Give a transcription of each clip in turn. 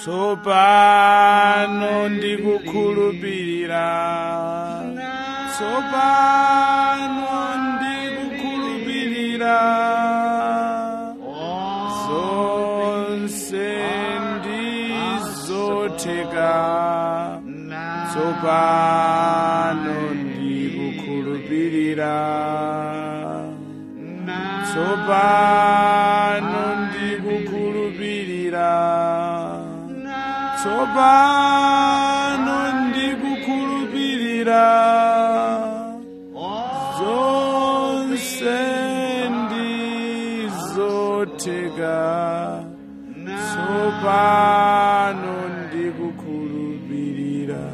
tsopano ndikukhulupirira tsopano ndikukhulupirira zonse ndizotheka tsopano ndikukhulupirira tsopano ndikukhulupirira tsopano ndikukhulupirira zonse ndizotheka tsopano ndikukhulupirira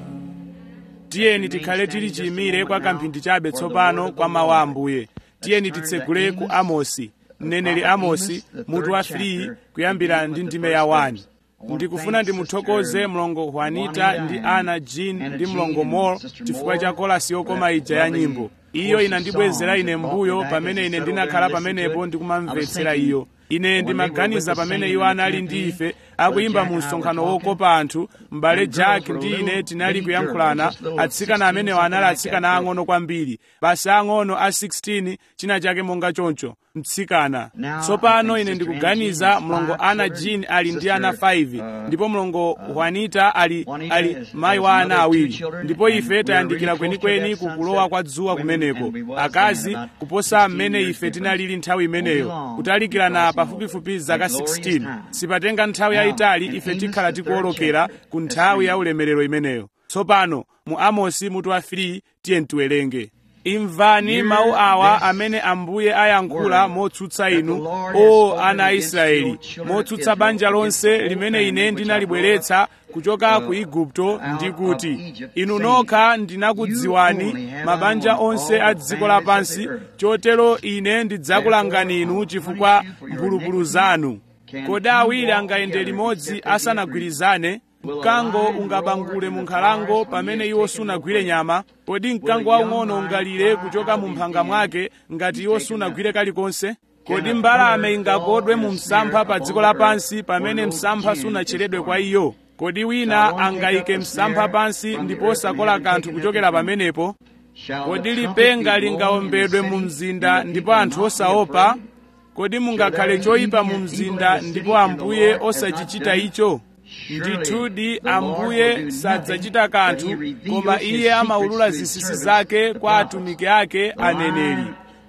tiyeni tikhale tili chiyimire kwa kamphindi chabe tsopano kwa mawu a ambuye tiyeni titsegule ku amosi mneneri amosi mutu wa 3 kuyambira ndi ndime ya 1 ndikufuna ndimuthokoze mlongo juanita ndi ana jean ndi mlongo mol chifukwa cha kolasi yokoma ija ya nyimbo iyo inandibwezera ine mbuyo pamene ine ndinakhala pamenepo ndikumamvetsera iyo ine ndimaganiza pamene iwo anali ndi ife akuyimba mu msonkhano wokopa anthu m'bale jack ndi ine tinali kuyankhulana atsikana amenewo anali atsikana ang'ono kwambiri basi ang'ono a 16 china chake monga choncho mtsikana tsopano ine ndikuganiza mlongo ana jean ali ndi ana 5 ndipo mlongo juanita ali ali mayi wa ana awiri ndipo ife tayandikira kwenikweni kukulowa kwa dzuwa kumeneko akazi kuposa mmene ife tinalili nthawi imeneyo kutalikirana pafupifupi zaka 16 sipatenga nthawi yayitali ife tikhala tikuwolokera ku nthawi ya ulemerero imeneyo tsopano mu amosi mutu wa 3 tiye tiwerenge imvani mawu awa amene ambuye ayankhula motsutsa inu o ana a israeli motsutsa banja lonse limene ine ndinalibweretsa kuchoka ku igupto ndi kuti inu nokha ndinakudziwani mabanja onse a dziko lapansi chotero ine ndidzakulangani inu chifukwa mphulupulu zanu kodi awiri angayende limodzi asanagwirizane mkango ungabangule mu nkhalango pamene iwo sunagwire nyama kodi mkango waung'ono ungalire kuchoka mu mphanga mwake ngati iwo sunagwire kalikonse kodi mbalame ingakodwe mu msampha pa dziko lapansi pamene msampha sunacheredwe kwa iyo kodi wina angayike msampha pansi ndipo sakola kanthu kuchokera pamenepo kodi lipenga lingawombedwe mu mzinda ndipo anthu osaopa kodi mungakhale choyipa mu mzinda ndipo ambuye osachichita icho ndithudi ambuye sadzachita kanthu koma iye amaulula zinsinsi zake kwa atumiki ake aneneri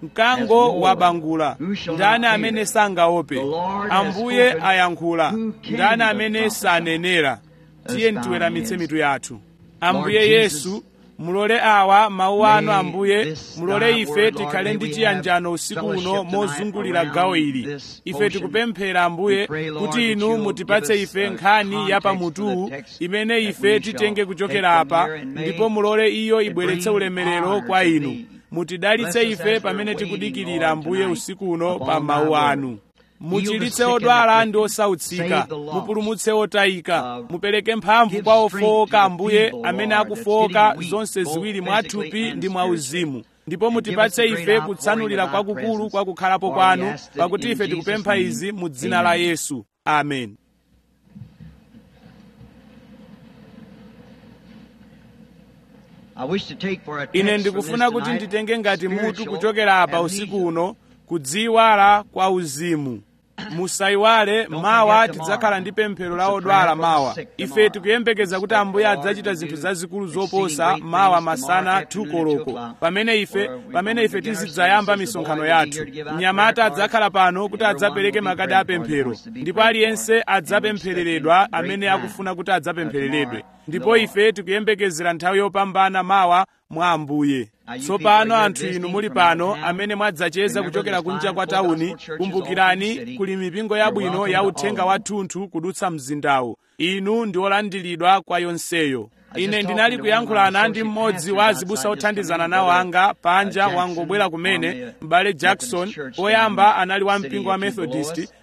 mkango wabangula ndani amene sangaope ambuye ayankhula ndani amene sanenera tiye tiweramitse mitu yathu ambuye yesu mulole awa mawu anu ambuye mulole ife tikhale ndi chiyanjano usiku uno mozungulira gawo ili ife tikupemphera ambuye kuti inu mutipatse ife nkhani ya pamutuwu imene ife titenge kuchokera apa ndipo mulole iyo ibweretse ulemerero kwa inu mutidalitse ife pamene tikudikirira ambuye usiku uno pa mawu anu muchilitse odwala ndi osautsika mupulumutse otayika mupereke mphamvu kwa ofowoka ambuye amene akufowoka zonse ziwiri mwathupi ndi mwauzimu ndipo mutipatse ife kutsanulira kwakukulu kwa kukhalapo kwanu pakuti ife tikupempha izi mu dzina la yesu amen ine ndikufuna kuti nditenge ngati mutu kuchokera apa usiku uno kudziwala kwa uzimu musayiwale mawa tidzakhala ndi pemphero la odwala mawa ife tikuyembekeza kuti ambuye adzachita zinthu zazikulu zoposa mawa masana 2 koloko pamene ife pamene ife tizidzayamba misonkhano yathu mnyamata adzakhala pano kuti adzapereke makadi apemphero ndipo aliyense adzapemphereredwa amene akufuna kuti adzapemphereredwe ndipo ife tikuyembekezera nthawi yopambana mawa mwa ambuye tsopano anthu inu muli pano amene mwadzacheza kuchokera kunja kwa tawuni kumbukirani kuli mipingo yabwino ya uthenga wathunthu kudutsa mzindawu inu ndi olandiridwa kwa yonseyo ine ndinali kuyankhulana ndi mmodzi wa azibusa othandizana nawo anga panja wangobwera kumene m'bale jackson oyamba anali wa mpingo wa methodist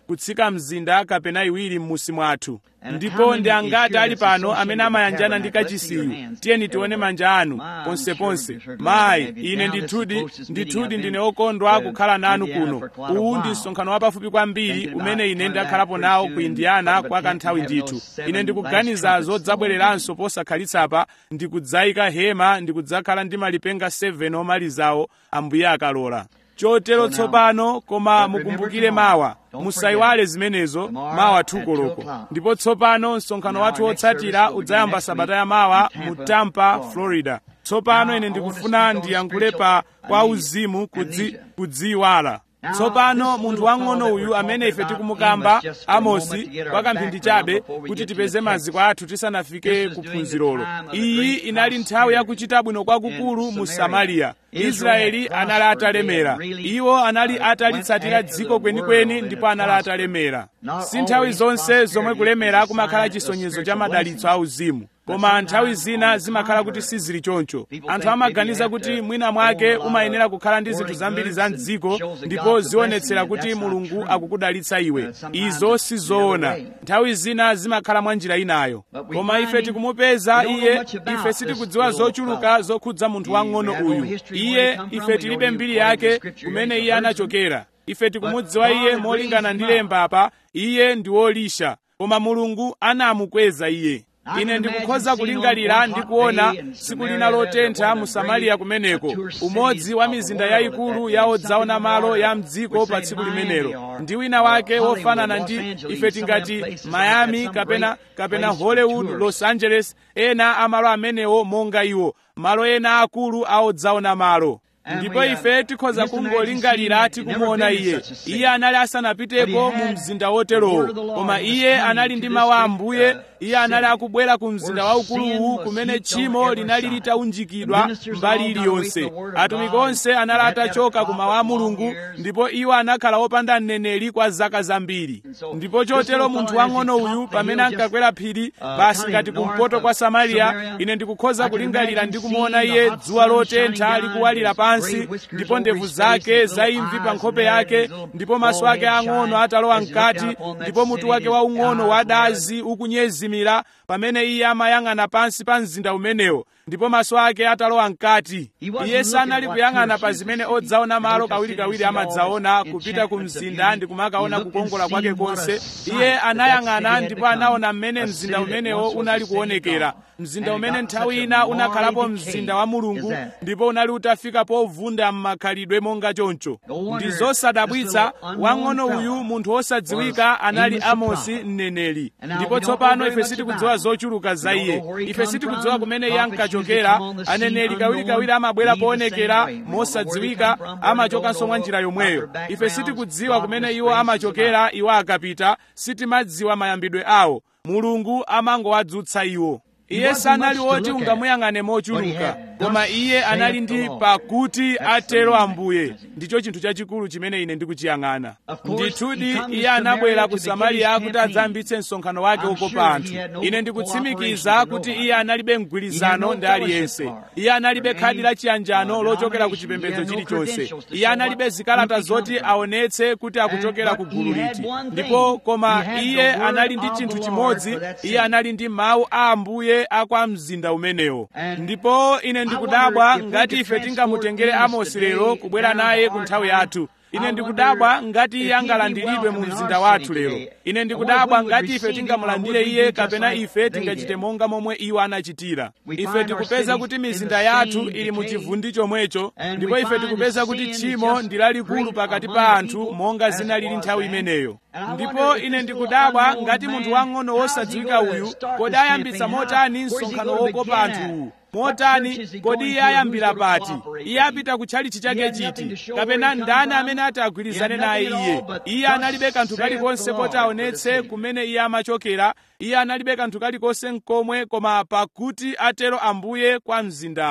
kutsika mzinda kapena iwiri m'musi mwathu ndipo ndi angati ali pano amene amayanjana ndi kachisiyu tiyeni tione manja anu ponseponse mayi ine ndithudi ndithudi ndine okondwa kukhala nanu kuno uwu ndi msonkhano wapafupi kwambiri umene ine ndakhalapo nawo ku indiana kwa kanthawi ndithu ine ndikuganiza zodzabwereranso posakhalitsa ndikudzayika hema ndikudzakhala ndi malipenga 7 omalizawo ambuye akalola chotero tsopano koma mukumbukire mawa musayiwale zimenezo mawa tukoloko ndipo tsopano msonkhano wathu wotsatira udzayamba sabata ya mawa mu tampa florida tsopano ine ndikufuna ndiyankhule pa kwa uzimu kudzi, kudziyiwala tsopano munthu wang'ono uyu amene ife tikumukamba amosi kwa kamphindi chabe kuti tipeze maziko athu tisanafike kuphunzirolo iyi inali nthawi yakuchita bwino kwakukulu mu samariya israeli anali atalemera iwo anali atalitsatira dziko kwenikweni ndipo anali atalemera si nthawi zonse zomwe kulemera kumakhala chisonyezo cha madalitso auzimu koma nthawi zina zimakhala kuti sizili choncho anthu amaganiza kuti mwina mwake umayenera kukhala ndi zinthu zambiri za mdziko ndipo zionetsera kuti mulungu akukudalitsa iwe izo sizoona nthawi zina zimakhala mwa njira inayo koma ife tikumupeza iye ife sitikudziwa zochuluka zokhudza munthu wang'ono uyu iye ife tilibe mbiri yake kumene iye anachokera ife tikumudziwa iye molingana ndi lemba apa iye ndi wolisha koma mulungu anamukweza iye ine ndikukhoza kulingalira ndi kuona tsiku lina lotentha mu samariya kumeneko umodzi wa mizinda yayikulu ya odzaona malo ya mdziko pa tsiku limenelo ndi wina wake wofanana ndi ife tingati miami kapena kapena hollywood los angeles ena amalo amenewo monga iwo malo ena akulu a odzaona malo ndipo ife tikhoza kungolingalira tikumuona iye iye anali asanapiteko mu mzinda woterowo koma iye anali ndi mawu a ambuye iye anali akubwera ku mzinda waukuluwu kumene tchimo linali litaunjikidwa mbali iliyonse atumiki onse anali atachoka ku mawu a mulungu ndipo iwo anakhala opanda mneneri kwa zaka zambiri ndipo chotero munthu wang'ono uyu pamene ankakwera phiri basi ngati kumpoto kwa samariya ine ndikukhoza kulingalira ndi kumuona iye dzuwa lotentha likuwalira pansi ndipo ndevu zake zaimvi pa nkhope yake ndipo maso ake ang'ono atalowa mkati ndipo mutu wake waung'ono wadazi ukunyezimira pamene iye amayang'ana pansi pa mzinda umenewo ndipo maso ake atalowa mkati iye sanali kuyang'ana pa zimene odzaona malo kawirikawiri amadzaona kupita ku mzinda ndi kumakaona kukongola kwake konse iye anayang'ana ndipo anaona mmene mzinda umenewo unali kuonekera mzinda umene nthawi ina unakhalapo mzinda wa mulungu ndipo unali utafika povunda m'makhalidwe monga choncho ndi zosadabwitsa wang'ono uyu munthu wosadziwika anali amosi mneneri ndipo tsopano ife sitikudziwa zochuluka za iye ife sitikudziwa kumene iye ankachokera aneneri kawirikawiri amabwera poonekera mosadziwika amachokanso mwa njira yomweyo ife sitikudziwa kumene iwo amachokera iwo akapita sitimadziwa mayambidwe awo mulungu amangowadzutsa iwo iye sanali woti ungamuyang'ane mochuluka koma iye anali ndi pakuti atero ambuye ndicho chinthu chachikulu chimene ine ndikuchiyang'ana ndithudi iye anabwera ku samariya kuti adzayambitse msonkhano wake wokopa anthu ine ndikutsimikiza kuti iye analibe mgwirizano ndi aliyense iye analibe khadi la chiyanjano lochokera ku chipembedzo chilichonse iye analibe zikalata zoti aonetse kuti akuchokera ku gulu liti ndipo koma iye anali ndi chinthu chimodzi iye anali ndi mawu a ambuye akwa mzinda umenewo ndipo ine ndikudabwa ngati ife tingamutengere amosi lero kubwera naye ku nthawi yathu ine ndikudabwa ngati iye angalandiridwe mu mzinda wathu lero ine ndikudabwa ngati ife tingamulandire iye kapena ife tingachite monga momwe iwo anachitira ife tikupeza kuti mizinda yathu ili mu chivundi chomwecho ndipo ife tikupeza kuti tchimo ndi lalikulu pakati pa anthu monga zinalili nthawi imeneyo ndipo ine ndikudabwa ngati munthu wang'ono wosadziwika uyu kodi ayambitsa motani msonkhano wokopa anthuwu motani kodi iye ayambira pati iye apita kutchalichi chake chiti kapena ndani amene ati agwirizane naye iye iye analibe kanthu kalikonse poti aonetse kumene iye amachokera iye analibe kanthu kalikonse nkomwe koma pakuti atero ambuye kwa mzindawo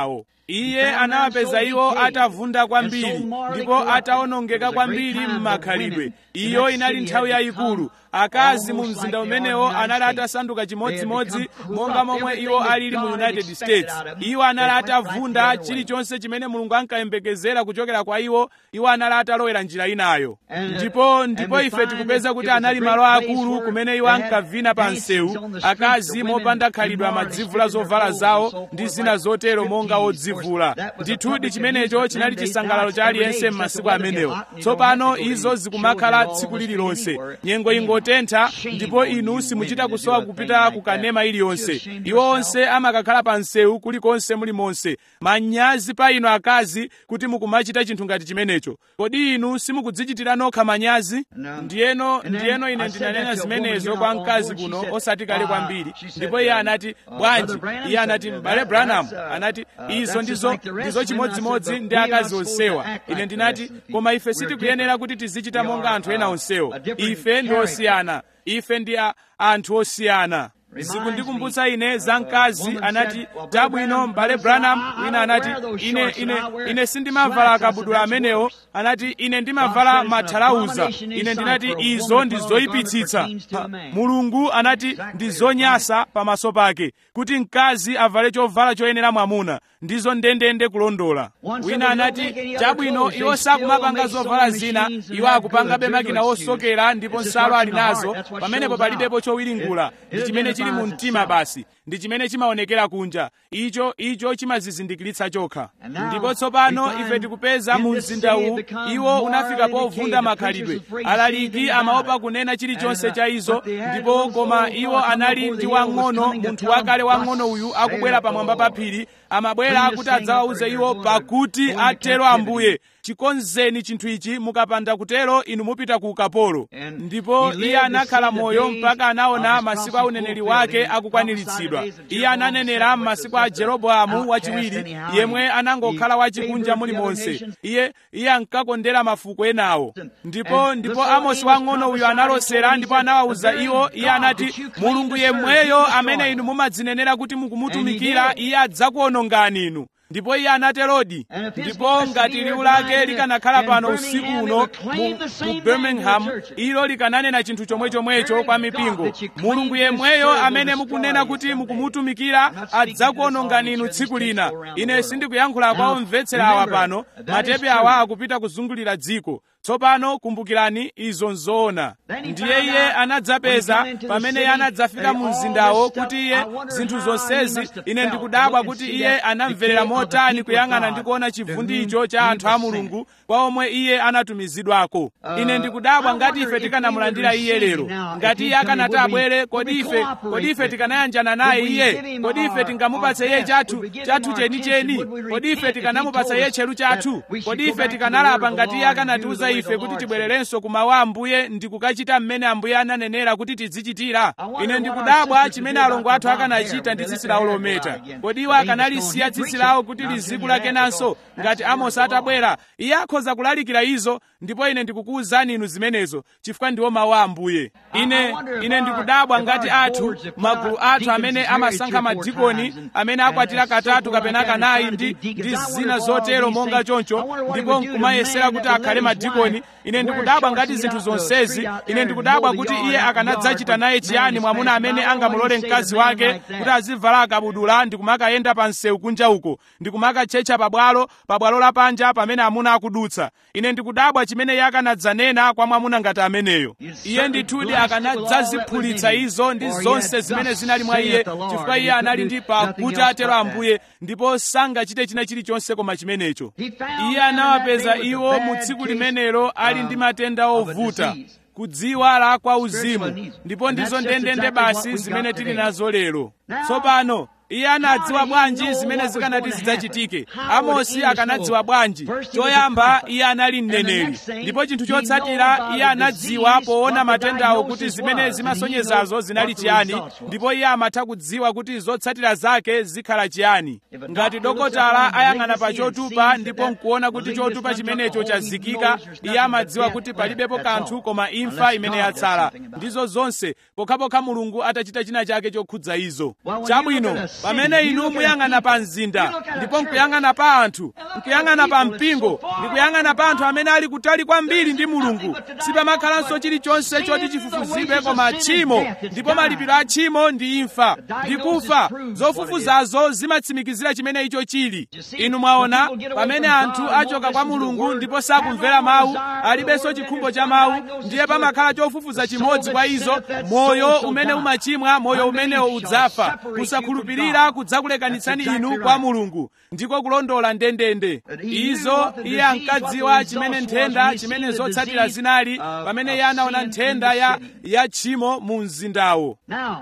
iye anawapeza iwo atavunda kwambiri ndipo atawonongeka kwambiri m'makhalidwe iyo inali nthawi yayikulu akazi mu mzinda umenewo anali atasanduka chimodzimodzi monga momwe iwo alili mu united states iwo anali atavunda chilichonse chimene mulungu ankayembekezera kuchokera kwa iwo iwo anali atalowera njira inayo ndipo ndipo ife tikupeza kuti anali malo akulu kumene iwo ankavina pa msewu akazi mopanda khalidwe amadzivula zovala zawo ndi zina zotero monga odzivula ndithudi chimenecho chinali chisangalalo cha aliyense m'masiku amenewo tsopano izo zikumakhala tsiku lililonse nyengo ingotentha ndipo inu simuchita kusowa kupita kukanema iliyonse iwo onse amakakhala pa msewu kulikonse mulimonse manyazi pa inu akazi kuti mukumachita chinthu ngati chimenecho kodi inu simukudzichitira nokha manyazi ndiyeno ndiyeno ine ndinanena zimenezo kwa mkazi kuno osati kale kwambiri ndipo iye anati bwanji iye anati m'bale branham anati izo ndizo ndizo chimodzimodzi ndi akazi onsewa ine ndinati koma ife sitikuyenera kuti tizichita monga anthu ena onsewo ife ndi osiyana ife ndi anthu osiyana zikundikumbutsa ine za mkazi anati tabwino m'bale branham wina anati ine ine ine sindimavala akabudula amenewo anati ine ndimavala mathalauza ine ndinati izo ndi zoyipitsitsa mulungu anati ndi zonyasa pamaso pake kuti mkazi avale chovala choyenera mwamuna ndizo ndendende kulondola wina anati chabwino iwo sakumapanga zovala zina iwo akupangabe makina osokera ndipo nsalu ali nazo pamenepo palibepo chowiringula ndi chimene chili mu mtima basi ndi chimene chimaonekera kunja icho icho chimazizindikiritsa chokha ndipo tsopano ife tikupeza mu mzinda uwu iwo unafika povunda makhalidwe alaliki amaopa kunena chilichonse cha izo ndipo koma iwo anali ndi wang'ono munthu wakale wang'ono uyu akubwera pamwamba pa phiri amabwera kuti adzawawuze iwo pakuti atero ambuye chikonzeni chinthu ichi mukapanda kutero inu mupita ku ukapolo ndipo iye anakhala moyo mpaka anaona masiku a uneneri wake akukwaniritsidwa iye ananenera m'masiku a jeroboamu wachiwiri yemwe anangokhala wachikunja mulimonse iye iye ankakondera mafuko enawo ndipo ndipo amosi wang'ono uyu analosera ndipo anawawuza iwo iye anati mulungu yemweyo amene inu mumadzinenera kuti mukumutumikira iye adzakuonongani inu ndipo iye anaterodi ndipo ngati liwu lake likanakhala pano usiku uno mu, mu birmingham ilo likananena chinthu chomwechomwecho kwa mipingo mulungu yemweyo amene mukunena kuti mukumutumikira adzakuonongani inu tsiku lina ine sindikuyankhula kwa omvetsera awa pano matepe awa akupita kuzungulira dziko tsopano kumbukirani izo nzoona ndiye iye anadzapeza pamene iye anadzafika mu mzindawo kuti iye zinthu zonsezi ine ndikudabwa kuti iye anamverera motani kuyang'ana ndi kuona chivundi icho cha anthu a mulungu kwa omwe iye anatumizidwako ine ndikudabwa ngati ife tikanamulandira iye lero ngati iye akanati abwere kodi ife kodi ife tikanayanjana naye iye kodi ife tingamupatse iye chathu chathu chenicheni kodi ife tikanamupatsa iye tcheru chathu kodi ife tikanalapa ngati iye akanatiuza ife kuti tibwererenso kumawu a ambuye ndi kukachita mmene ambuye ananenera kuti tidzichitira ine ndikudabwa chimene alongo athu akanachita ndi tsitsi lawo lometa kodi iwo akanalisiya tsitsi lawo kuti lizikula kenanso ngati amosi atabwera iye akhoza kulalikira izo ndipo ine ndikukuwuzani inu zimenezo chifukwa ndiwo mawu a ambuye ine ine ndikudabwa ngati athu magulu athu amene amasankha madikoni amene akwatira katatu kapena kanayi ndi ndi zina zotero monga choncho ndipo nkumayesera kuti akhale madikoni ine ndikudabwa ngati zinthu zonsezi ine ndikudabwa kuti iye akanadzachita naye chiyani mwamuna amene angamulole mkazi wake kuti azivala akabudula ndikumakayenda pa msewu kunja uko ndikumakatchetcha pabwalo pabwalo lapanja pamene amuna akudutsa ine ndikudabwa chimene iye akanadzanena kwa mwamuna ngati ameneyo iye ndithudi akanadzaziphulitsa izo ndi zonse zimene zinali mwa iye chifukwa iye anali ndi pakuti atero ambuye ndipo sangachite china chilichonse koma chimenecho iye anawapeza iwo mu tsiku limenelo ali ndi matenda ovuta kudziwala kwa uzimu ndipo ndizo ndendende basi zimene tili nazo lero tsopano iye anadziwa bwanji zimene zikanati zidzachitike amosi akanadziwa bwanji choyamba iye anali mneneri ndipo chinthu chotsatira iye anadziwa poona matendawo kuti zimene zimasonyezazo zinali chiyani ndipo iye amatha kudziwa kuti zotsatira zake zikhala chiyani ngati dokotala ayang'ana pa chotupa ndipo nkuona kuti chotupa chimenecho chazikika iye amadziwa kuti palibepo kanthu koma imfa imene yatsala ndizo zonse pokhapokha mulungu atachita china chake chokhudza izo chabwino pamene inu muyang'ana pa mzinda ndipo nkuyang'ana pa anthu nkuyang'ana pa mpingo ndikuyang'ana pa anthu amene ali kutali kwambiri ndi mulungu sipamakhalanso chilichonse choti chifufuzidwe koma tchimo ndipo malipiro a tchimo ndi imfa ndi kufa zofufuzazo zimatsimikizira chimene icho chili inu mwaona pamene anthu achoka kwa mulungu ndipo sakumvera mawu alibenso chikhumbo cha mawu ndiye pamakhala chofufuza chimodzi kwa izo moyo umene umachimwa moyo umenewo udzafa kusakhulupirira kudzakulekanitsani inu kwa mulungu ndiko kulondola ndendende izo iye ankadziwa chimene nthenda chimene zotsatira zinali pamene iye anaona nthenda ya ya tchimo mu mzindawo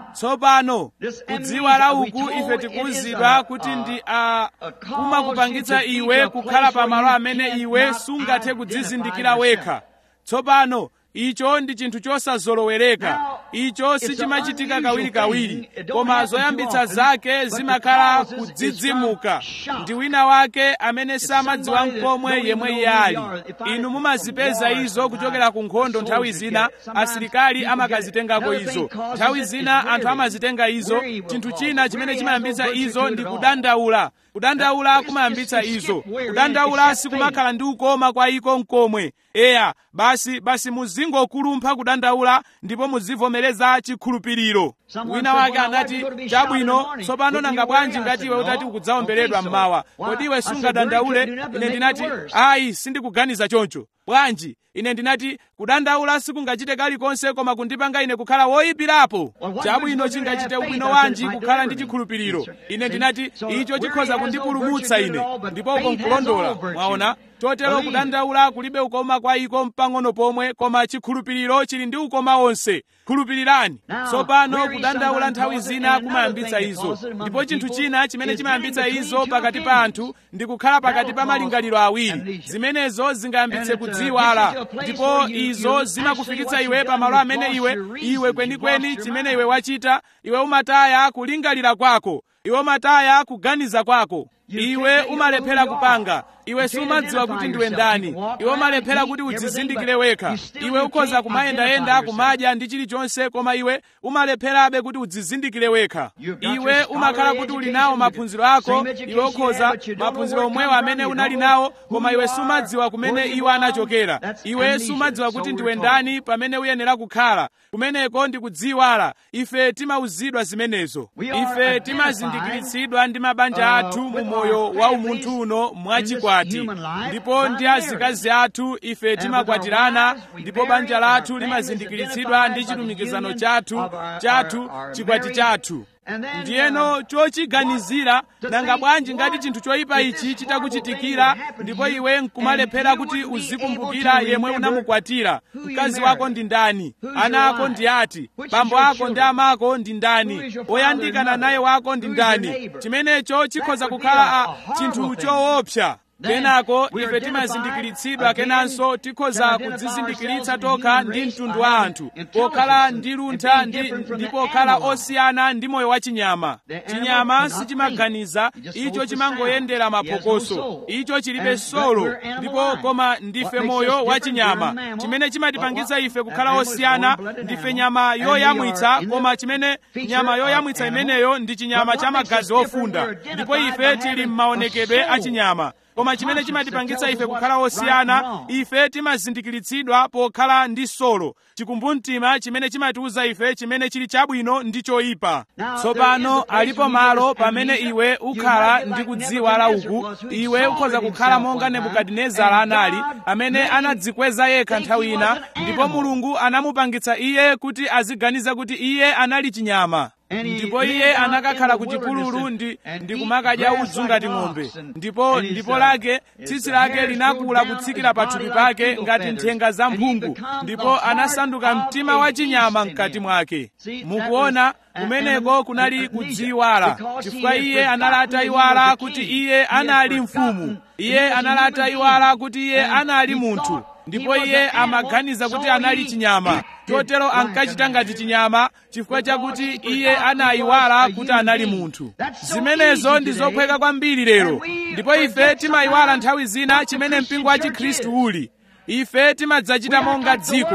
tsopano kudziwala uku ife tikuwuzidwa kuti ndi a kumakupangitsa iwe kukhala pamalo amene iwe sungathe kudzizindikira wekha tsopano icho ndi chinthu chosazolowereka icho sichimachitika kawirikawiri koma zoyambitsa zake zimakhala kudzidzimuka ndi wina wake amene samadziwa mkomwe yemwe iye ali inu mumazipeza izo kuchokera ku nkhondo nthawi zina asilikali amakazitengako izo nthawi zina anthu amazitenga izo chinthu china chimene chimayambitsa izo ndi kudandaula kudandaula kumayambitsa izo kudandaula sikumakhala ndi ukoma kwa iko mkomwe eya basi basi muzingokulumpha kudandaula ndipo muzivomereza chikhulupiriro wina wake anati chabwino tsopano nanga bwanji ngati iwe utati ukudzawomberedwa mmawa kodi iwe sungadandaule ine ndinati ayi sindikuganiza choncho bwanji ine ndinati kudandaula sikungachite kalikonse koma kundipanga ine kukhala woyipirapo chabwino chingachite ubwino wanji kukhala ndi chikhulupiriro ine ndinati icho chikhoza kundipulumutsa ine ndipo uko nkulondola mwaona chotero kudandaula kulibe ukoma kwa iko mpang'ono pomwe koma chikhulupiriro chili ndi ukoma wonse khulupirirani tsopano kudandaula nthawi zina kumayambitsa izo ndipo chinthu china chimene chimayambitsa izo pakati pa anthu ndi kukhala pakati pa malingaliro awiri zimenezo zingayambitse kudziwala ndipo izo zimakufikitsa iwe pamalo amene iwe iwe kwenikweni chimene iwe wachita iwe umataya kulingalira kwako iwe umataya kuganiza kwako iwe umalephera kupanga iwe sumadziwa kuti ndiwe ndani iwe umalephera kuti udzizindikire wekha iwe ukhoza kumayendayenda kumadya ndi chilichonse koma iwe umalepherabe kuti udzizindikire wekha iwe umakhala kuti uli nawo maphunziro ako iwe ukhoza maphunziro omwewo amene unali nawo koma iwe sumadziwa kumene iwo anachokera iwe sumadziwa kuti ndiwe ndani pamene uyenera kukhala kumeneko ndi kudziwala ife timauzidwa zimenezo ife timazindikiritsidwa ndi mabanja athu mu moyo wa umunthu uno mwachikwati ndipo ndi azikazi athu ife timakwatirana ndipo banja lathu limazindikiritsidwa ndi chilumikizano chathu chathu chikwati chathu ndiyeno chochiganizira nanga bwanji ngati chinthu choyipa ichi chitakuchitikira ndipo iwe nkumalephera kuti uzikumbukira yemwe unamukwatira mkazi wako ndi ndani ana ako ndi ati bambo ako ndi amako ndi ndani oyandikana naye wako ndi ndani chimenecho chikhoza kukhala chinthu choopsa kenako ife timazindikiritsidwa kenanso tikhoza kudzizindikiritsa tokha ndi mtundu wa anthu pokhala ndi luntha ndi pokhala osiyana ndi moyo wa chinyama chinyama sichimaganiza icho chimangoyendera maphokoso icho chilibe solo ndipo koma ndife moyo wa chinyama chimene chimatipangitsa ife kukhala osiyana ndife nyama yoyamwitsa koma chimene nyama yoyamwitsa imeneyo ndi chinyama cha magazi ofunda ndipo ife tili m'maonekedwe a chinyama koma chimene chimatipangitsa ife kukhala osiyana ife timazindikiritsidwa pokhala ndi solo chikumbumtima chimene chimatiwuza ife chimene chili chabwino ndi choyipa tsopano alipo malo pamene iwe ukhala ndi kudziwala uku iwe ukhoza kukhala monga nebukadinezara anali amene anadzikweza yekha nthawi ina ndipo mulungu anamupangitsa iye kuti aziganiza kuti iye anali chinyama ndipo iye anakakhala ku chipululu ndi, ndi kumakadya udzu ngati ng'ombe ndipo ndipo lake tsitsi lake linakula kutsikira pathupi pake ngati nthenga za mphungu ndipo anasanduka mtima wa chinyama mkati mwake mukuona kumeneko kunali kudziwala chifukwa iye anali atayiwala kuti iye anali mfumu iye anali atayiwala kuti iye anali munthu ndipo iye amaganiza kuti anali chinyama chotero ankachita ngati chinyama chifukwa chakuti iye anayiwala kuti anali munthu zimenezo ndi zophweka kwambiri lero ndipo ife timayiwala nthawi zina chimene mpingo wa chikhristu uli ife timadzachita monga dziko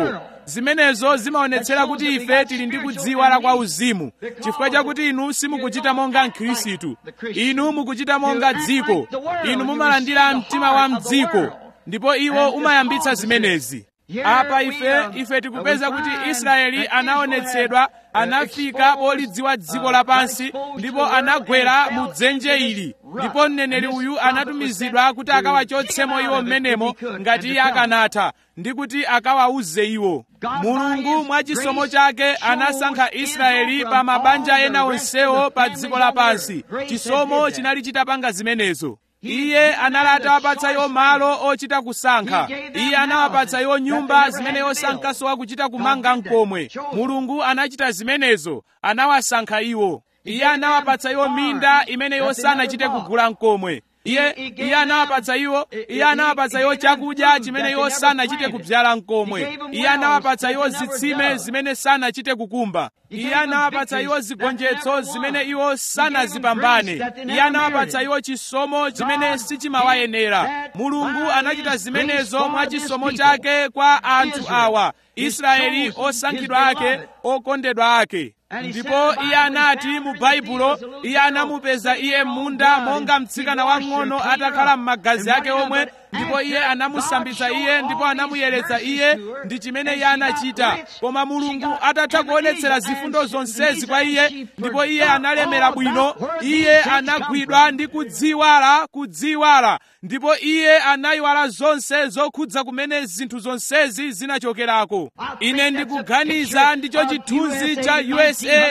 zimenezo zimaonetsera kuti ife tili ndi kudziwala kwa uzimu chifukwa chakuti inu simukuchita monga mkhristu inu mukuchita monga dziko inu mumalandira mtima wa mdziko ndipo iwo umayambitsa zimenezi apa ife ife tikupeza kuti israeli anaonetsedwa anafika polidziwa dziko lapansi ndipo anagwera mu dzenje ili ndipo mneneri uyu anatumizidwa kuti akawachotsemo iwo mmenemo ngati iye akanatha ndi kuti akawauze iwo mulungu mwa chisomo chake anasankha israeli pa mabanja ena onsewo pa dziko lapansi chisomo chinali chitapanga zimenezo iye anali atawapatsa iwo malo ochita kusankha iye anawapatsa iwo nyumba zimene yosankhaso kuchita kumanga mkomwe mulungu anachita zimenezo anawasankha iwo iye anawapatsa iwo minda imene yosanachite kugula mkomwe iye iye anawapatsa iwo iye anawapatsa iwo chakudya chimene iwo sanachite kubyala mkomwe iye anawapatsa iwo zitsime zimene sanachite kukumba iye anawapatsa iwo zigonjetso zimene iwo sanazipambane iye anawapatsa iwo chisomo chimene sichimawayenera mulungu anachita zimenezo mwa chisomo chake kwa anthu awa israeli osankhidwa ake okondedwa ake ndipo iye anati mu baibulo iye anamupeza iye munda monga mtsikana wang'ono atakhala m'magazi ake omwe ndipo iye anamusambitsa iye ndipo anamuyeretsa iye ndi chimene iye anachita koma mulungu atatha kuonetsera zifundo zonsezi kwa iye ndipo iye analemera bwino iye anagwidwa ndi kudziwala kudziwala ndipo iye anayiwala zonse zokhudza kumene zinthu zonsezi zinachokerako ine ndikuganiza ndicho chithunzi cha usa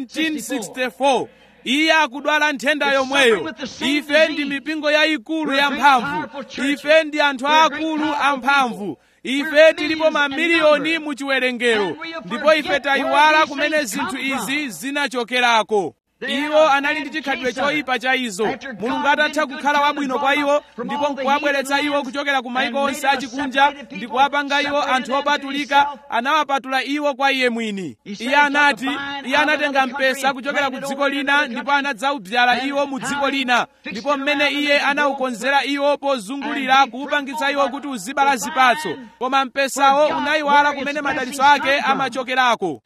1964 iye akudwala nthenda yomweyo ife ndi mipingo yayikulu yamphamvu ife ndi anthu aakulu amphamvu ife tilipo mamiliyoni mu chiwerengero ndipo ife tayiwala kumene zinthu izi zinachokerako iwo anali ndi chikhalidwe choyipa cha izo mulungu atatha kukhala wabwino kwa iwo ndipo nkuwabweretsa iwo kuchokera ku mayiko onse achikunja ndi kuwapanga iwo anthu opatulika anawapatula iwo kwa iye mwini iye anati iye anatenga mpesa kuchokera ku dziko lina ndipo anadzaubyala iwo mu dziko lina ndipo mmene iye anawukonzera iwo pozungulira kuwupangitsa iwo kuti uzibala zipatso koma mpesawo unayiwala kumene madalitso ake amachokerako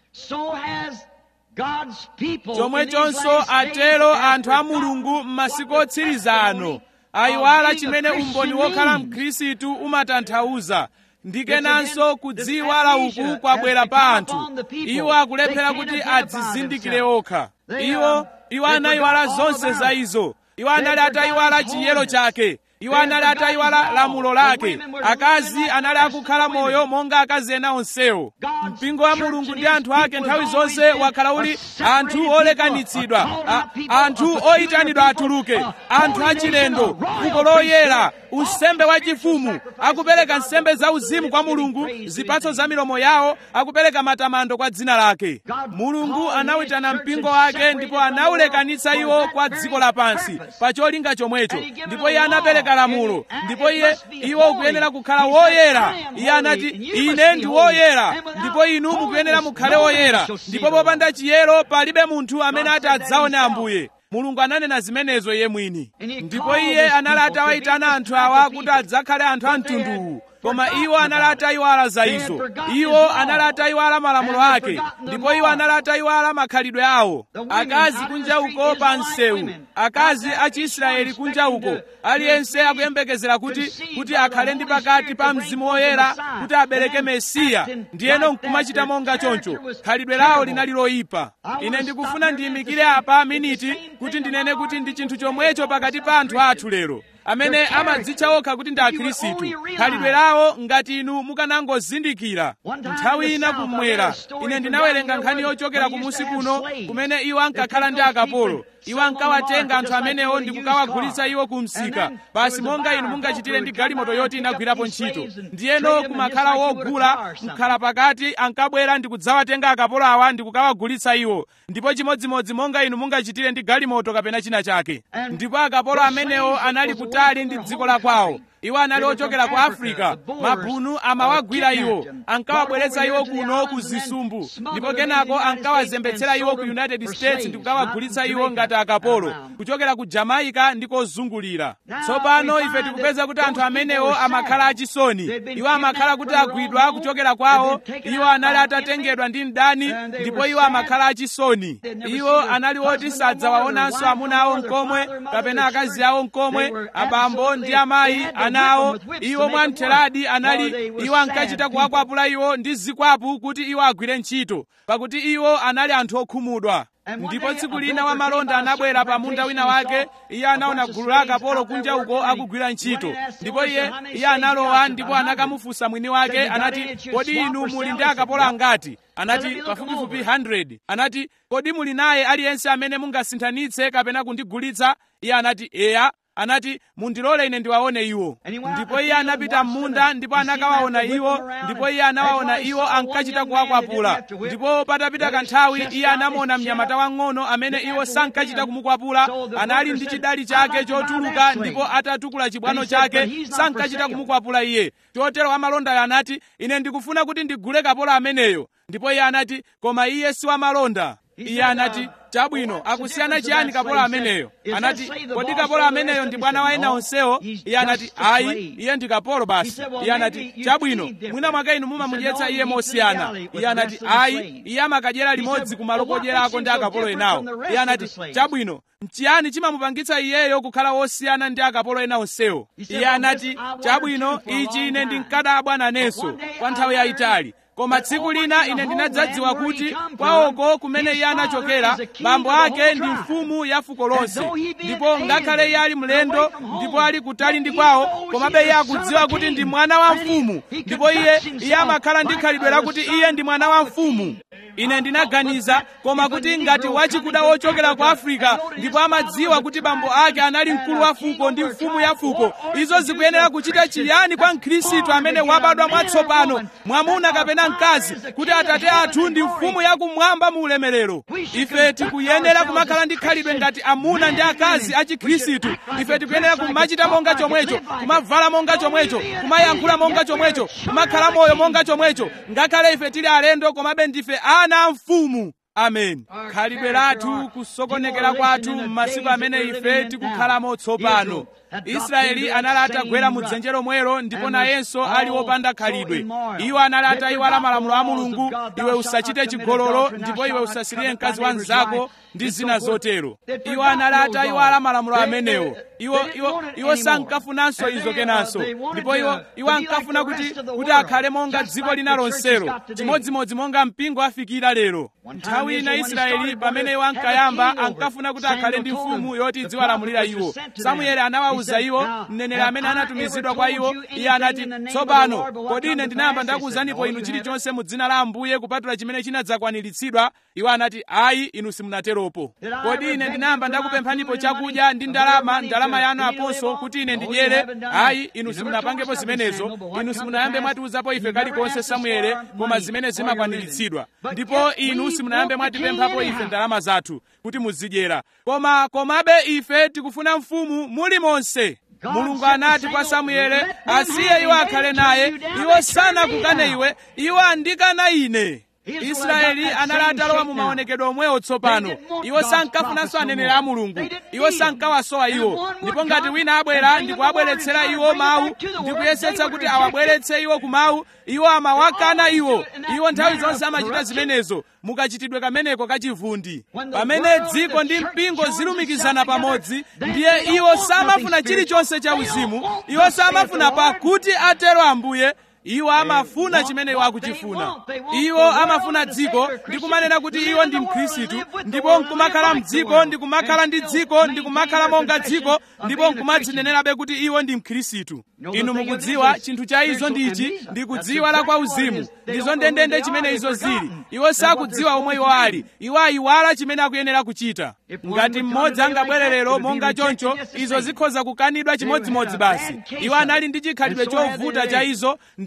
chomwechonso atero anthu a mulungu m'masiku otsiriza ano ayiwala chimene umboni wokhala mkhristu umatanthauza ndikenanso kudziwala uku kwabwera pa anthu iwo akulephera kuti adzizindikire okha iwo iwo anayiwala zonse za izo iwo anali atayiwala chiyero chake iwo anali atayiwala lamulo lake akazi anali akukhala moyo monga akazi ena onsewo mpingo wa mulungu ndi anthu ake nthawi zonse wakhala uli anthu olekanitsidwa anthu oyitanidwa atuluke anthu achilendo fuko loyera unsembe wachifumu akupereka nsembe zauzimu kwa mulungu zipatso za milomo yawo akupereka matamando kwa dzina lake mulungu anawitana mpingo wake ndipo anawulekanitsa iwo kwa dziko lapansi pa cholinga chomwecho ndipo iye anapereka lamulo ndipo iye iwo ukuyenera kukhala woyera iye anati ine ndi woyera ndipo inu mukuyenera mukhale woyera ndipo popanda chiyero palibe munthu amene ati adzaone ambuye mulungu ananena zimenezo iye mwini ndipo iye anali atawayitana anthu awa kuti adzakhale anthu a mtunduwu koma iwo anali atayiwala za izo iwo anali atayiwala malamulo ake ndipo iwo anali atayiwala makhalidwe awo akazi kunja uko pa msewu akazi a chiisraeli kunja uko aliyense akuyembekezera kuti kuti akhale ndi pakati pa mzimu woyera kuti abereke mesiya ndiyeno nkumachita monga choncho khalidwe lawo linali loyipa ine ndikufuna ndiyimikire apa miniti kuti ndinene kuti ndi chinthu chomwecho pakati pa anthu athu lero amene amadzitcha okha kuti ndi akhristu khalidwe lawo ngati inu mukanangozindikira nthawi ina kummwera ine ndinawerenga nkhani yochokera kumusi kuno kumene iwo ankakhala ndi akapolo iwo ankawatenga anthu amenewo ndi kukawagulitsa iwo ku msika basi monga inu mungachitire ndi galimoto yoti inagwirapo ntchito ndiyeno kumakhala wogula mkhala pakati ankabwera ndi kudzawatenga akapolo awa ndi kukawagulitsa iwo ndipo chimodzimodzi monga inu mungachitire ndi galimoto kapena china chake ndipo akapolo amenewo anali kutali ndi dziko la kwawo iwo anali ochokera ku afrika mabhunu amawagwira iwo ankawabweretsa iwo kuno ku zisumbu ndipo kenako ankawazembetsera iwo ku united states ndi kukawagulitsa iwo ngati akapolo kuchokera ku jamaica ndi kozungulira tsopano ife tikupeza kuti anthu amenewo amakhala achisoni iwo amakhala kuti agwidwa kuchokera kwawo iwo anali atatengedwa ndi mdani ndipo iwo amakhala achisoni iwo anali oti sadzawaonanso amuna awo mkomwe kapena akazi awo mkomwe abambo ndi amayi ana awo iwo mwamtheradi anali iwo ankachita kuwakwapula iwo ndi zikwapu kuti iwo agwire ntchito pakuti iwo anali anthu okhumudwa ndipo tsiku lina wamalonda anabwera pa munda wina wake iye anaona gulu la akapolo kunja uko akugwira ntchito ndipo iye iye analowa ndipo anakamufunsa mwini wake anati kodi inu muli ndi akapolo angati anati pafupifupi 100 anati kodi muli naye aliyense amene mungasinthanitse kapena kundigulitsa iye anati eya anati mundilole ine ndiwaone iwo ndipo iye anapita m'munda ndipo anakawaona iwo ndipo iye anawaona iwo ankachita kuwakwapula ndipo patapita kanthawi iye anamuona mnyamata wang'ono amene iwo sankachita kumukwapula anali ndi chidali chake chotuluka ndipo atatukula chibwano chake sankachita kumukwapula iye chotero wamalondayo anati ine ndikufuna kuti ndigule kapolo ameneyo ndipo iye anati koma iye si wamalonda iye anati chabwino akusiyana chiyani kapolo ameneyo anati kodi kapolo ameneyo ndi bwana wa ena onsewo iye anati ayi iye ndi kapolo basi iye anati chabwino mwina mwake inu mumamudyetsa iye mosiyana iye anati ayi iye amakadyera limodzi kumalo kodyerako ndi akapolo enawo iye anati chabwino mchiyani chimamupangitsa iyeyo kukhala wosiyana ndi akapolo ena onsewo iye anati chabwino ichi ine ndinkadabwa nanenso kwa nthawi yayitali koma tsiku lina ine ndinadzadziwa kuti kwawoko kumene iye anachokera bambo ake ndi mfumu ya fuko lonse ndipo ngakhale iye ali mlendo ndipo ali kutali ndi kwawo komabe iye akudziwa kuti ndi mwana wa mfumu ndipo iye iye amakhala ndi khalidwe lakuti iye ndi mwana wa mfumu ine ndinaganiza koma kuti ngati wachikuda wochokera ku afrika ndipo amadziwa kuti bambo ake anali mkulu wa fuko ndi mfumu ya fuko izo zikuyenera kuchita chiyani kwa mkhristu amene wabadwa mwatsopano mwamuna kapena mkazi kuti atate athu ndi mfumu yakumwamba mu ulemerero ife tikuyenera kumakhala ndi khalidwe ngati amuna ndi akazi a chikhristu ife tikuyenera kumachita monga chomwecho kumavala monga chomwecho kumayankhula monga chomwecho kumakhala moyo monga chomwecho ngakhale ife tili alendo komabe ndife ana a mfumu amen khalidwe lathu kusokonekera kwathu m'masiku amene ife tikukhalamo tsopano israeli anali atagwera mu dzenje lomwelo ndipo nayenso ali wopanda khalidwe iwo anali atayiwala malamulo a mulungu iwe usachite chigololo ndipo iwe usasirire mkazi wa mnzako ndi zina zotero iwo anali atayiwala malamulo amenewo iwo iwo iwo sankafunanso izo kenanso ndipo iwo iwo ankafuna kuti kuti akhale monga dziko lina lonselo chimodzimodzi monga mpingo afikira lero nthawi ina israeli pamene iwo ankayamba ankafuna kuti akhale ndi mfumu yoti idziwalamulira iwo samueli anawawuza iwo mneneri amene anatumizidwa kwa iwo iye anati tsopano kodi ine ndinayamba ndakuwuzanipo inu chilichonse mu dzina la ambuye kupatula chimene chinadzakwaniritsidwa iwo anati ayi inu simunateropo kodi ine ndinayamba ndakupemphanipo chakudya ndi ndalama ndalama yanu aponso kuti ine ndidyere ayi inu simunapangepo zimenezo inu simunayambe mwatiwuzapo ife kalikonse samuele koma zimene zimakwaniritsidwa ndipo inu simunayambe mwatipemphapo ife ndalama zathu kuti muzidyera koma komabe ife tikufuna mfumu muli monse mulungu anati kwa samuele asiye iwo akhale naye iwo sanakukane iwe iwo andikana ine israeli anali atalowa mu maonekedwe omwewo tsopano iwo sankafunanso aneneri a mulungu iwo sankawasowa iwo ndipo ngati wina abwera ndikuwabweretsera iwo mawu ndikuyesetsa kuti awabweretse iwo ku mawu iwo amawakana iwo iwo nthawi zonse amachita zimenezo mukachitidwe kameneko kachivundi pamene dziko ndi mpingo zilumikizana pamodzi ndiye iwo samafuna chilichonse cha uzimu iwo samafuna pakuti atero ambuye iwo amafuna chimene iwo akuchifuna iwo amafuna dziko ndikumanena kuti iwo ndi mkhristu ndipo nkumakhala mdziko ndikumakhala ndi dziko ndikumakhala monga dziko ndipo nkumadzinenerabe kuti iwo ndi mkhristu inu mukudziwa chinthu cha izo ndi ichi ndikudziwa la kwa uzimu ndizo ndendende chimene izo zili iwo sakudziwa omwe iwo ali iwo ayiwala chimene akuyenera kuchita ngati mmodzi angabwere lero monga choncho izo zikhoza kukanidwa chimodzimodzi basi iwo anali ndi chikhalidwe chovuta cha izo ndi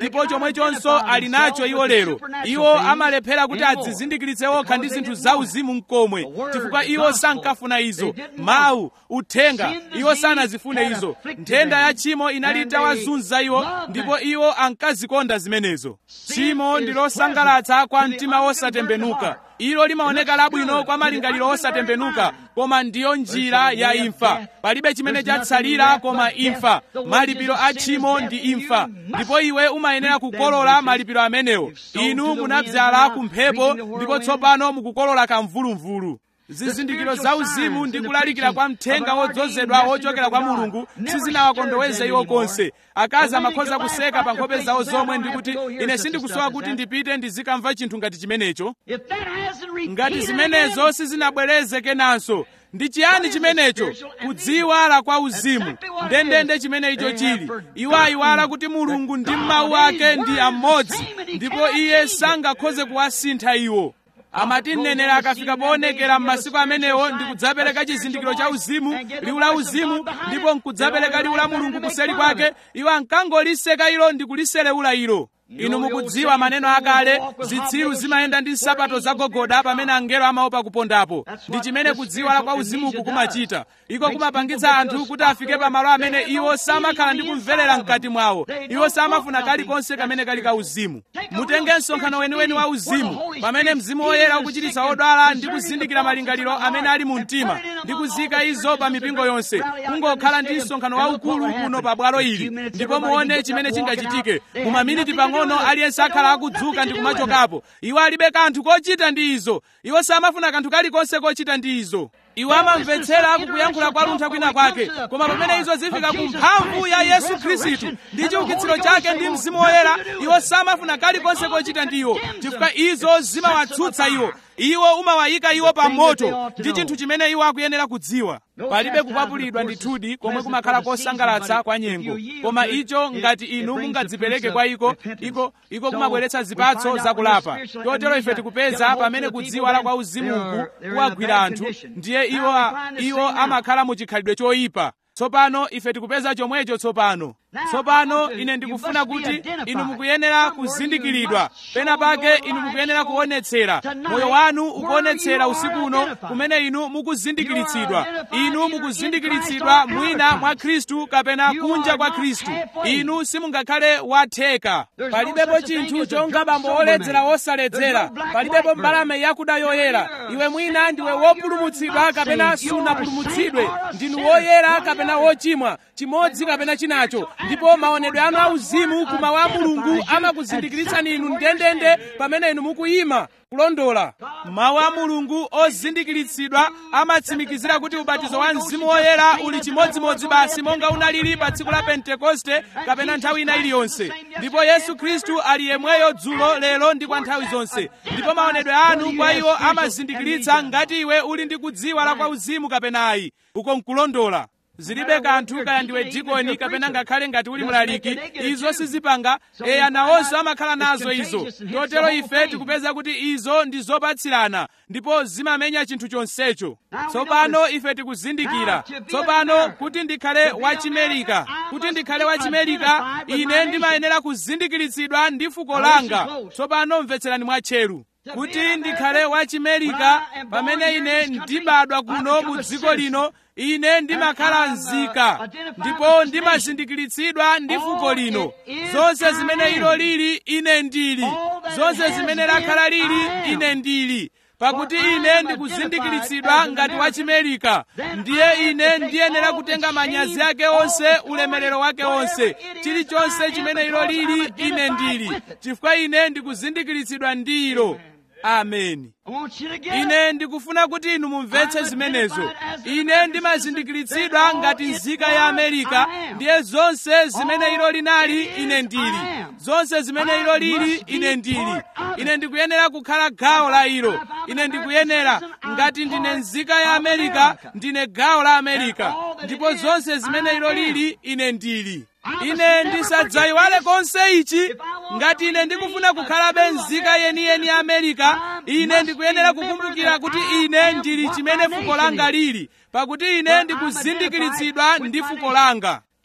ndipo chomwechonso ali nacho iwo lero iwo amalephera kuti adzizindikiritse okha ndi zinthu zauzimu mkomwe chifukwa iwo sankafuna izo mawu uthenga iwo sanazifune izo nthenda ya tchimo inali itawazunza iwo ndipo iwo ankazikonda zimenezo tchimo ndi losangalatsa kwa mtima wosatembenuka ilo limaoneka labwino kwa malingaliro osatembenuka koma ndiyo njira ya imfa palibe chimene chatsalira koma imfa malipiro a tchimo ndi imfa ndipo iwe umayenera kukolola malipiro amenewo inu munadzala kumphepo ndipo tsopano mukukolola kamvulumvulu zizindikiro zauzimu ndi kulalikira kwa mthenga wodzozedwa wochokera kwa mulungu sizinawakondoweze iwo konse akazi amakhoza kuseka pa nkhope zawo zomwe ndi kuti ine sindikusowa kuti ndipite ndizikamva chinthu ngati chimenecho ngati zimenezo sizinabwereze kenanso ndi chiyani chimenecho kudziwala kwa uzimu ndendende chimene icho chili iwo ayiwala kuti mulungu ndi mawu ake ndi amodzi ndipo iye sangakhoze kuwasintha iwo amati mneneri akafika poonekera m'masiku amenewo ndi kudzapereka chizindikiro cha uzimu liwu la uzimu ndipo nkudzapereka liwu la mulungu kuseli kwake iwo ankangoliseka ilo ndi kuliselewula ilo inu mukudziwa maneno akale zitsiru zimayenda ndi nsapato zagogoda pamene angelo amaopa kupondapo ndi chimene kudziwala kwa uzimuku kumachita iko kumapangitsa anthu kuti afike pamalo amene iwo samakhala ndi kumverera mkati mwawo iwo samafuna kalikonse kamene kali ka uzimu mutenge msonkhano weniweni wa uzimu pamene mzimu woyera ukuchititsa odwala ndi kuzindikira malingaliro amene ali mu mtima ndi kuzika izo pa mipingo yonse kungokhala ndi msonkhano waukulu kuno pa bwalo ili ndipo muone chimene chingachitike mu maminiti pang'ono pang'ono aliyense akhala akudzuka ndi kumachokapo iwo alibe kanthu kochita ndi izo iwo samafuna kanthu kalikonse kochita ndi izo iwo amamvetsera kukuyankhula kwa luntha kwina kwake koma pamene izo zifika ku mphamvu ya yesu khristu ndi chiukitsiro chake ndi mzimu woyera iwo samafuna kalikonse kochita ndi iwo chifukwa izo zimawatsutsa iwo iwo umawayika iwo pa moto ndi chinthu chimene iwo akuyenera kudziwa palibe kukwapulidwa ndithudi komwe kumakhala kosangalatsa kwa nyengo koma icho ngati inu mungadzipereke kwa iko iko iko kumabweretsa zipatso zakulapa chotero ife tikupeza pamene kudziwala kwa uzimuku kuwagwira anthu ndiye iwo iwo amakhala mu chikhalidwe choyipa tsopano ife tikupeza chomwecho tsopano tsopano ine ndikufuna kuti inu mukuyenera kuzindikiridwa pena pake inu mukuyenera kuonetsera moyo wanu ukuonetsera usiku uno kumene inu mukuzindikiritsidwa inu mukuzindikiritsidwa mwina mwa khristu kapena kunja kwa khristu inu simungakhale watheka palibepo chinthu chonga bambo woledzera wosaledzera palibepo mbalame yakuda yoyera iwe mwina ndiwe wopulumutsidwa kapena sunapulumutsidwe ndinu woyera kapena wochimwa chimodzi kapena chinacho ndipo maonedwe anu auzimu kuma wa mulungu amakuzindikiritsani inu ndendende pamene inu mukuyima kulondola mawu a mulungu ozindikiritsidwa amatsimikizira kuti ubatizo wa mzimu woyera uli chimodzimodzi basi monga unalili pa tsiku la pentekoste kapena nthawi ina iliyonse ndipo yesu khristu ali yemweyo dzulo lero ndi kwa nthawi zonse ndipo maonedwe anu kwa iwo amazindikiritsa ngati iwe uli ndi kudziwala kwa uzimu kapena ayi uko nkulondola zilibe kanthu kaya ndiwe dikoni kapena ngakhale ngati uli mlaliki izo sizipanga eya nawonso amakhala nazo izo totero ife tikupeza kuti izo ndi zopatsirana ndipo zimamenya chinthu chonsecho tsopano ife tikuzindikira tsopano kuti ndikhale wachimerika kuti ndikhale wachimerika ine ndimayenera kuzindikiritsidwa ndi fuko langa tsopano mvetserani mwatcheru kuti ndikhale wachimerika pamene ine ndibadwa kuno mu dziko lino ine ndimakhala nzika ndipo ndimazindikiritsidwa ndi fuko lino zonse zimene ilo lili ine ndili zonse zimene lakhala lili ine ndili pakuti ine ndikuzindikiritsidwa ngati wachimerika ndiye ine ndiyenera kutenga manyazi ake onse ulemerero wake onse chilichonse chimene ilo lili ine ndili chifukwa ine ndikuzindikiritsidwa ndi ilo ameni ine ndikufuna kuti inu mumvetse zimenezo ine ndimazindikiritsidwa ngati nzika ya amerika ndiye zonse zimene ilo linali ine ndili zonse zimene ilo lili ine ndili ine ndikuyenera kukhala gawo la ilo ine ndikuyenera ngati ndine nzika ya amerika ndine gawo la amerika ndipo zonse zimene ilo lili ine ndili ine ndisadzayiwale konse ichi ngati ine ndikufuna kukhalabe nzika yeniyeni ya amerika ine ndikuyenera kukumbukira kuti ine ndili chimene fuko langa lili pakuti ine ndikuzindikiritsidwa ndi fuko langa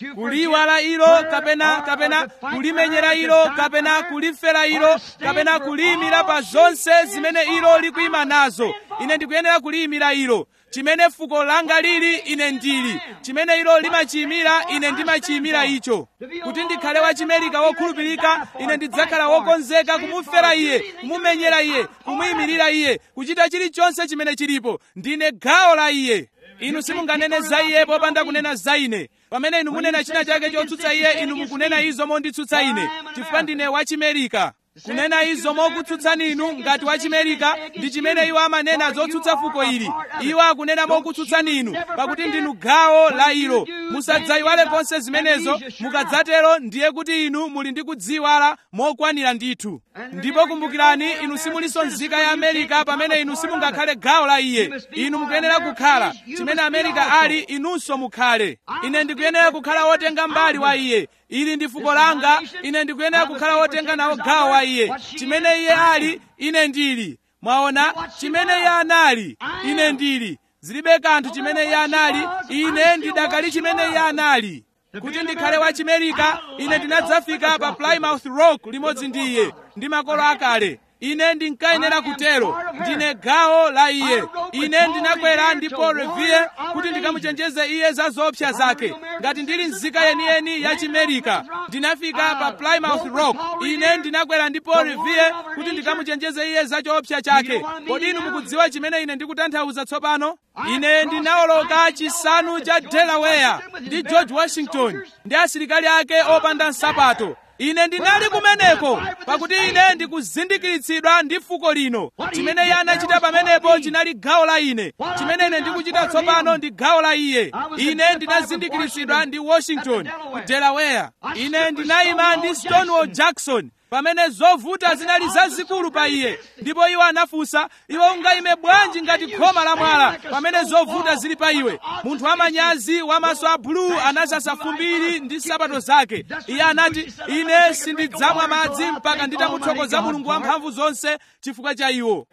kuliwala ilo kapena kapena kulimenyera ilo kapena kulifera ilo kapena kuliyimira pa zonse zimene ilo likuyima nazo ine ndikuyenera kuliyimira ilo chimene fuko langa lili ine ndili chimene ilo limachiyimira ine ndimachiyimira icho kuti ndikhale wachimerika wokhulupirika ine ndidzakhala wokonzeka kumufera iye kumumenyera iye kumuyimirira iye kuchita chilichonse chimene chilipo ndine gawo la iye inu simunganene za iye popanda kunena za ine pamene inu munena china chake chotsutsa iye inu mukunena izo monditsutsa ine chifukwa ndine wachimerika kunena izo mokutsutsani inu ngati wachimerika ndi chimene iwo amanena zotsutsa fuko ili iwo akunena mokutsutsani inu pakuti ndinu gawo la ilo musadzayiwale konse zimenezo mukadzatero ndiye kuti inu muli ndi kudziwala mokwanira ndithu ndipo kumbukirani inu simulinso nzika ya amerika pamene inu simungakhale gawo la iye inu mukuyenera kukhala chimene amerika ali inunso mukhale ine ndikuyenera kukhala wotenga mbali wa iye ili ndi fuko langa ine ndikuyenera kukhala wotenga nawo gawo wa iye chimene iye ali ine ndili mwaona chimene iye anali ine ndili zilibe kanthu chimene iye anali ine ndidakali chimene iye anali kuti ndikhale wachimerika ine ndinadzafika pa plymouth rock limodzi ndi iye ndi makolo akale ine ndinkayenera kutero ndine gawo la iye ine ndinakwera ndi paul revere kuti ndikamuchenjeze iye za zoopsa zake ngati ndili nzika yeniyeni ya chimerika ndinafika pa plymouth rock ine ndinakwera ndi paul revere kuti ndikamuchenjeze iye za choopsa chake kodi inu mukudziwa chimene ine ndikutanthauza tsopano ine ndinawoloka chisanu cha delaware ndi george washington ndi asilikali ake opanda nsapato ine ndinali kumeneko pakuti ine ndikuzindikiritsidwa ndi fuko lino chimene iye anachita pamenepo chinali gawo la ine chimene ine ndikuchita tsopano ndi gawo la iye ine ndinazindikiritsidwa ndi washington ku delaware ine ndinayima ndi stonewall jackson pamene zovuta zinali zazikulu pa iye ndipo iwo anafunsa iwe ungayime bwanji ngati khoma la mwala pamene zovuta zili pa iwe munthu wamanyazi wamaso a bulu anasasa fumbiri ndi nsapato zake iye anati ine sindidzamwa madzi mpaka nditamuthokoza mulungu wamphamvu zonse chifukwa cha iwo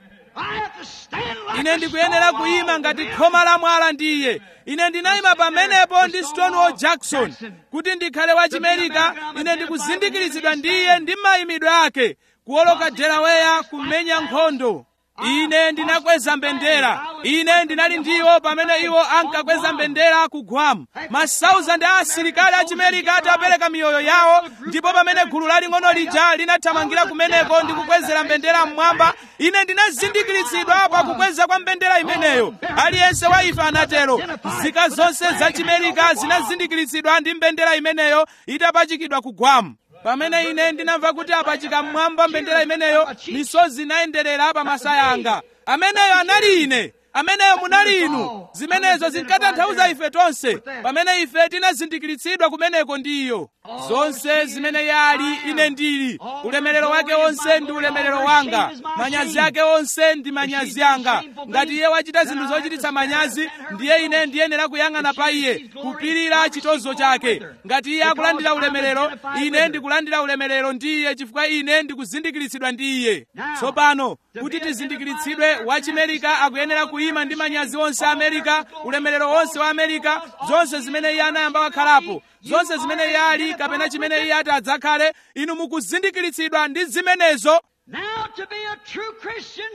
ine ndikuyenera kuyima ngati khoma la mwala ndi iye ine ndinayima pamenepo ndi stonewall jackson kuti ndikhale wachimerika ine ndikuzindikiritsidwa ndi iye ndi mayimidwe ake kuwoloka delaware kumenya nkhondo ine ndinakweza mbendera ine ndinali ndiwo pamene iwo ankakweza mbendera ku guam masauzandi a asilikali a chimerika atapereka miyoyo yawo ndipo pamene gulu laling'ono lija linathamangira kumeneko ndi kukwezera mbendera mmwamba ine ndinazindikiritsidwa pa kukweza kwa mbendera imeneyo aliyense wa ife anatero nzika zonse za chimerika zinazindikiritsidwa ndi mbendera imeneyo itapachikidwa ku guam pamene ine ndinamva kuti apachika mmwamba mbendera imeneyo misozi inayenderera pa masaya anga ameneyo anali ine ameneyo munali inu zimenezo zinkatanthauza ife tonse pamene ife tinazindikiritsidwa kumeneko ndi iyo zonse zimene yali ine ndili ulemerero wake wonse ndi ulemerero wanga manyazi ake onse ndi manyazi anga ngati iye wachita zinthu zochititsa manyazi ndiye ine ndiyenera kuyang'ana pa iye kupirira chitozo chake ngati iye akulandira ulemerero ine ndikulandira ulemerero ndi iye chifukwa ine ndikuzindikiritsidwa ndi iye tsopano kuti tizindikiritsidwe wachimerika akuyenera kuyima ndi manyazi onse a amerika ulemerero wonse wa amerika zonse zimene iye anayamba wakhalapo zonse zimene iye ali kapena chimene iye ati adzakhale inu mukuzindikiritsidwa ndi zimenezo Now, to be a true Christian,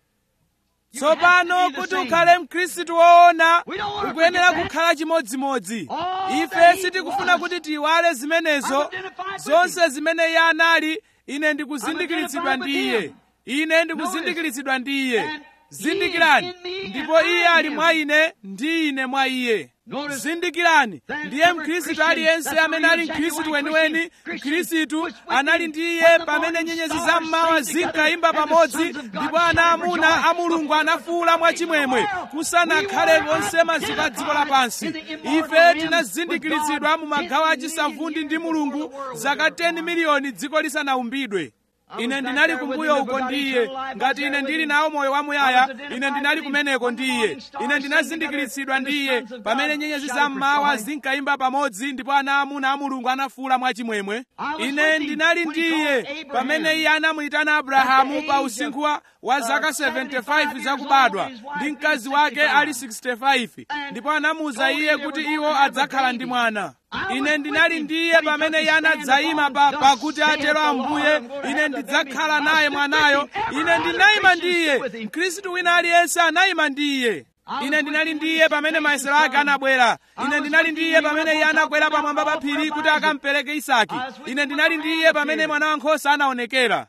tsopano kuti ukhale mkhristu woona ukuyenera kukhala chimodzimodzi ife sitikufuna kuti tiyiwale zimenezo zonse zimene iye anali ine ndikuzindikiritsidwa ndi iye ine ndikuzindikiritsidwa ndi iye zindikirani ndipo iye ali mwa ine ndi ine mwa iye zindikirani ndiye mkhristu aliyense amene ali mkhristu weniweni mkhristu anali ndi iye pamene nyenyezi zammawa zinkayimba pamodzi ndipo ana amuna a mulungu anafuwula mwachimwemwe kusanakhale konse maziko a dziko lapansi ife tinazindikiritsidwa mu magawo achisavundi ndi mulungu zaka 10 miliyoni dziko lisanaumbidwe ine ndinali kumbuyo uko ndiye ngati ine ndili nawo moyo wamuyaya ine ndinali kumeneko ndiye ine ndinazindikiritsidwa ndiye pamene nyenyezi zammawa zinkayimba pamodzi ndipo ana amuna a mulungu anafuwula mwachimwemwe ine ndinali ndiye pamene iye anamuyitana abrahamu pa usinkhu wa- wa zaka 75 zakubadwa ndi mkazi wake ali 65 ndipo anamuwuza iye kuti iwo adzakhala ndi mwana ine ndinali ndiye pamene iye anadzayima pa pakuti atero ambuye ine ndidzakhala naye mwanayo ine ndinayima ndiye mkhristu wina aliyense anayima ndiye ine ndinali ndiye pamene mayesero ake anabwera ine ndinali ndiye pamene iye anakwera pamwamba pa phiri kuti akampereke isaki ine ndinali ndiye pamene mwana wankhosa anaonekera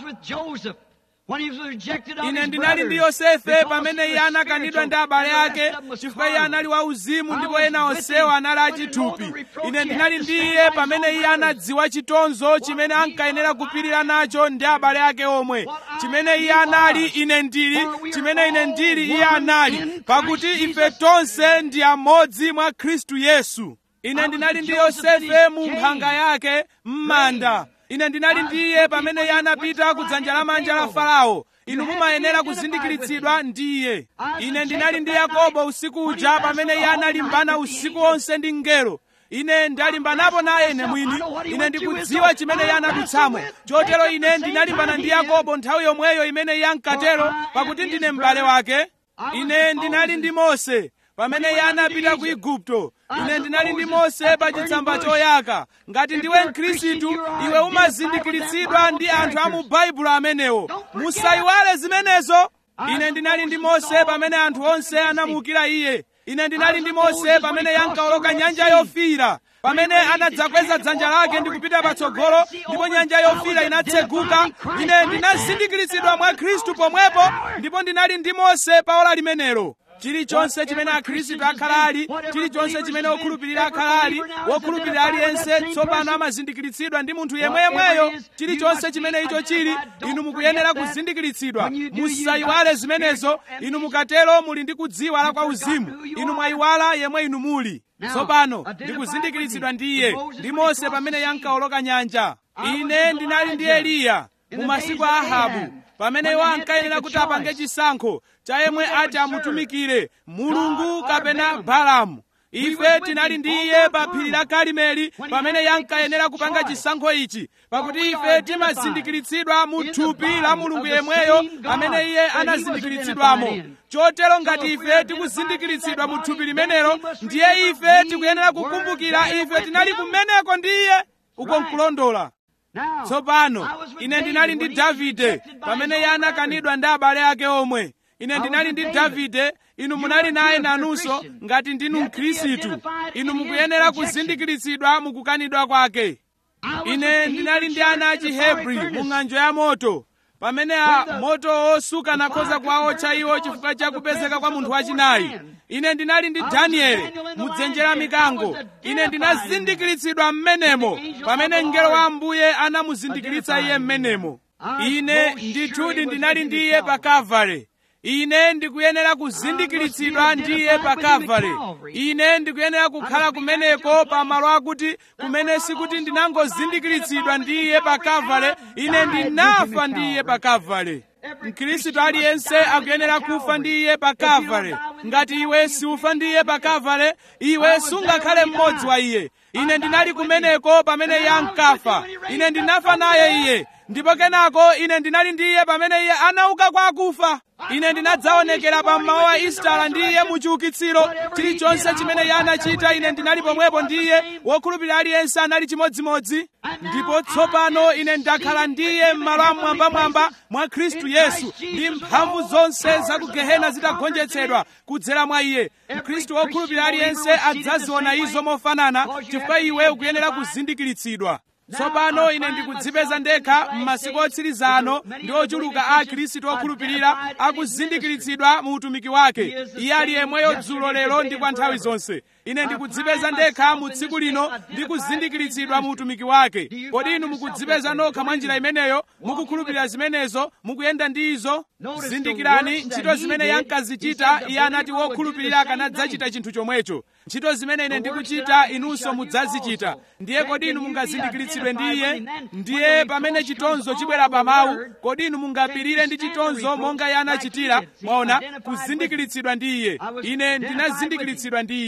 ine ndinali ndi yosefe pamene iye anakanidwa ndi abale ake chifukwa iye anali wauzimu ndipo ena onsewo anali achithupi ine ndinali ndi iye pamene iye anadziwa chitonzo chimene ankayenera kupirira nacho ndi abale ake omwe chimene iye anali ine ndili chimene ine ndili iye anali pakuti ife tonse ndi amodzi mwa khristu yesu ine ndinali ndi yosefe mu mphanga yake m'manda ine ndinali ndiye pamene iye anapita ku dzanja lamanja la farao inu mumayenera kuzindikiritsidwa ndiye ine ndinali ndi yakobo usiku uja pamene iye analimbana usiku wonse ndi mngelo ine ndalimbanapo naye ine mwini ine ndikudziwa chimene iye anadutsamo chotero ine ndinalimbana ndi yakobo nthawi yomweyo imene iye ankatero pakuti ndine m'bale wake ine ndinali ndi mose pamene iye anapita ku igupto ine ndinali ndi mose pa chitsamba choyaka ngati ndiwe mkhristu iwe umazindikiritsidwa ndi anthu a mu baibulo amenewo musayiwale zimenezo ine ndinali ndi mose pamene anthu onse anamuukira iye ine ndinali ndi mose pamene iye ankawoloka nyanja yofiira pamene anadzakweza dzanja lake ndi kupita patsogolo ndipo nyanja yofiira inatseguka ine ndinazindikiritsidwa mwa khristu pomwepo ndipo ndinali ndi mose pa ola limenelo chilichonse chimene akhristu akhala ali chilichonse chimene wokhulupirira akhala ali wokhulupirira aliyense tsopano amazindikiritsidwa ndi munthu yemweyemweyo chilichonse chimene icho chili inu mukuyenera kuzindikiritsidwa musayiwale zimenezo inu mukatero muli ndi kudziwala kwa uzimu inu mwayiwala yemwe inu muli tsopano ndikuzindikiritsidwa ndi iye ndi mose pamene yankawoloka nyanja ine ndinali ndi eliya mu masiku a ahabu pamene iwo ankayenera kuti apange chisankho cha yemwe ati amutumikire mulungu kapena balamu ife tinali ndi iye pa phiri la karimeli pamene yankayenera kupanga chisankho ichi pakuti ife timazindikiritsidwa mu thupi la mulungu yemweyo amene iye anazindikiritsidwamo chotero ngati ife tikuzindikiritsidwa mu thupi limenelo ndiye ife tikuyenera kukumbukira ife tinali kumeneko ndi iye uko nkulondola tsopano ine ndinali ndi davide pamene iye anakanidwa ndi abale ake omwe ine ndinali ndi davide inu munali naye nanunso ngati ndinu mkhristu inu mukuyenera kuzindikiritsidwa mukukanidwa kwake ine ndinali ndi ana a chihebri mu ng'anjo ya moto pamene a moto osuka nakhoza kuwaotcha iwo chifukwa cha kupezeka kwa munthu wachinayi ine ndinali ndi danieli mudzenje la mikango ine ndinazindikiritsidwa m'menemo pamene mngelo wa ambuye anamuzindikiritsa iye m'menemo ine ndithudi ndinali ndi iye pa kavale ine ndikuyenera kuzindikiritsidwa ndiye pa kavale ine ndikuyenera kukhala kumeneko pa malo akuti kumene sikuti ndinangozindikiritsidwa ndiye pa kavale ine ndinafa ndiye pa kavale mkhristu aliyense akuyenera kufa ndi iye pa kavale ngati iwe siufa ndi iye pa kavale iwe sungakhale mmodzi wa iye ine ndinali kumeneko pamene iye ankafa ine ndinafa naye iye ndipo kenako ine ndinali ndi iye pamene iye anauka kwa akufa ine ndinadzaonekera pa mmawa wa istala ndi iye mu chiukitsiro chilichonse chimene iye anachita ine ndinali pomwepo ndi iye wokhulupirira aliyense anali chimodzimodzi ndipo tsopano ine ndakhala ndi iye m'malo amwambamwamba mwa khristu yesu ndi mphamvu zonse za ku gehena zitagonjetsedwa kudzera mwa iye mkhristu wokhulupirira aliyense adzaziona izo mofanana chifukwa iwe ukuyenera kuzindikiritsidwa tsopano ine ndikudzipeza ndekha m'masiku otsiriza ano ndi ochuluka a akhristu okhulupirira akuzindikiritsidwa mu utumiki wake iye ali yemweyo dzulo lero ndi kwa nthawi zonse ine ndikudzipeza ndekha mu tsiku lino ndi kuzindikiritsidwa mu utumiki wake kodi inu mukudzipeza nokha mwa njira imeneyo mukukhulupirira zimenezo mukuyenda ndi izo zindikirani ntchito zimene yankazichita iye anati wokhulupirira akanadzachita chinthu chomwecho ntchito zimene ine ndikuchita inunso mudzazichita ndiye kodi inu mungazindikiritsidwe ndi iye ndiye pamene chitonzo chibwera pa mawu kodi inu mungapirire ndi chitonzo monga iye anachitira mwaona kuzindikiritsidwa ndi iye ine ndinazindikiritsidwa ndi iye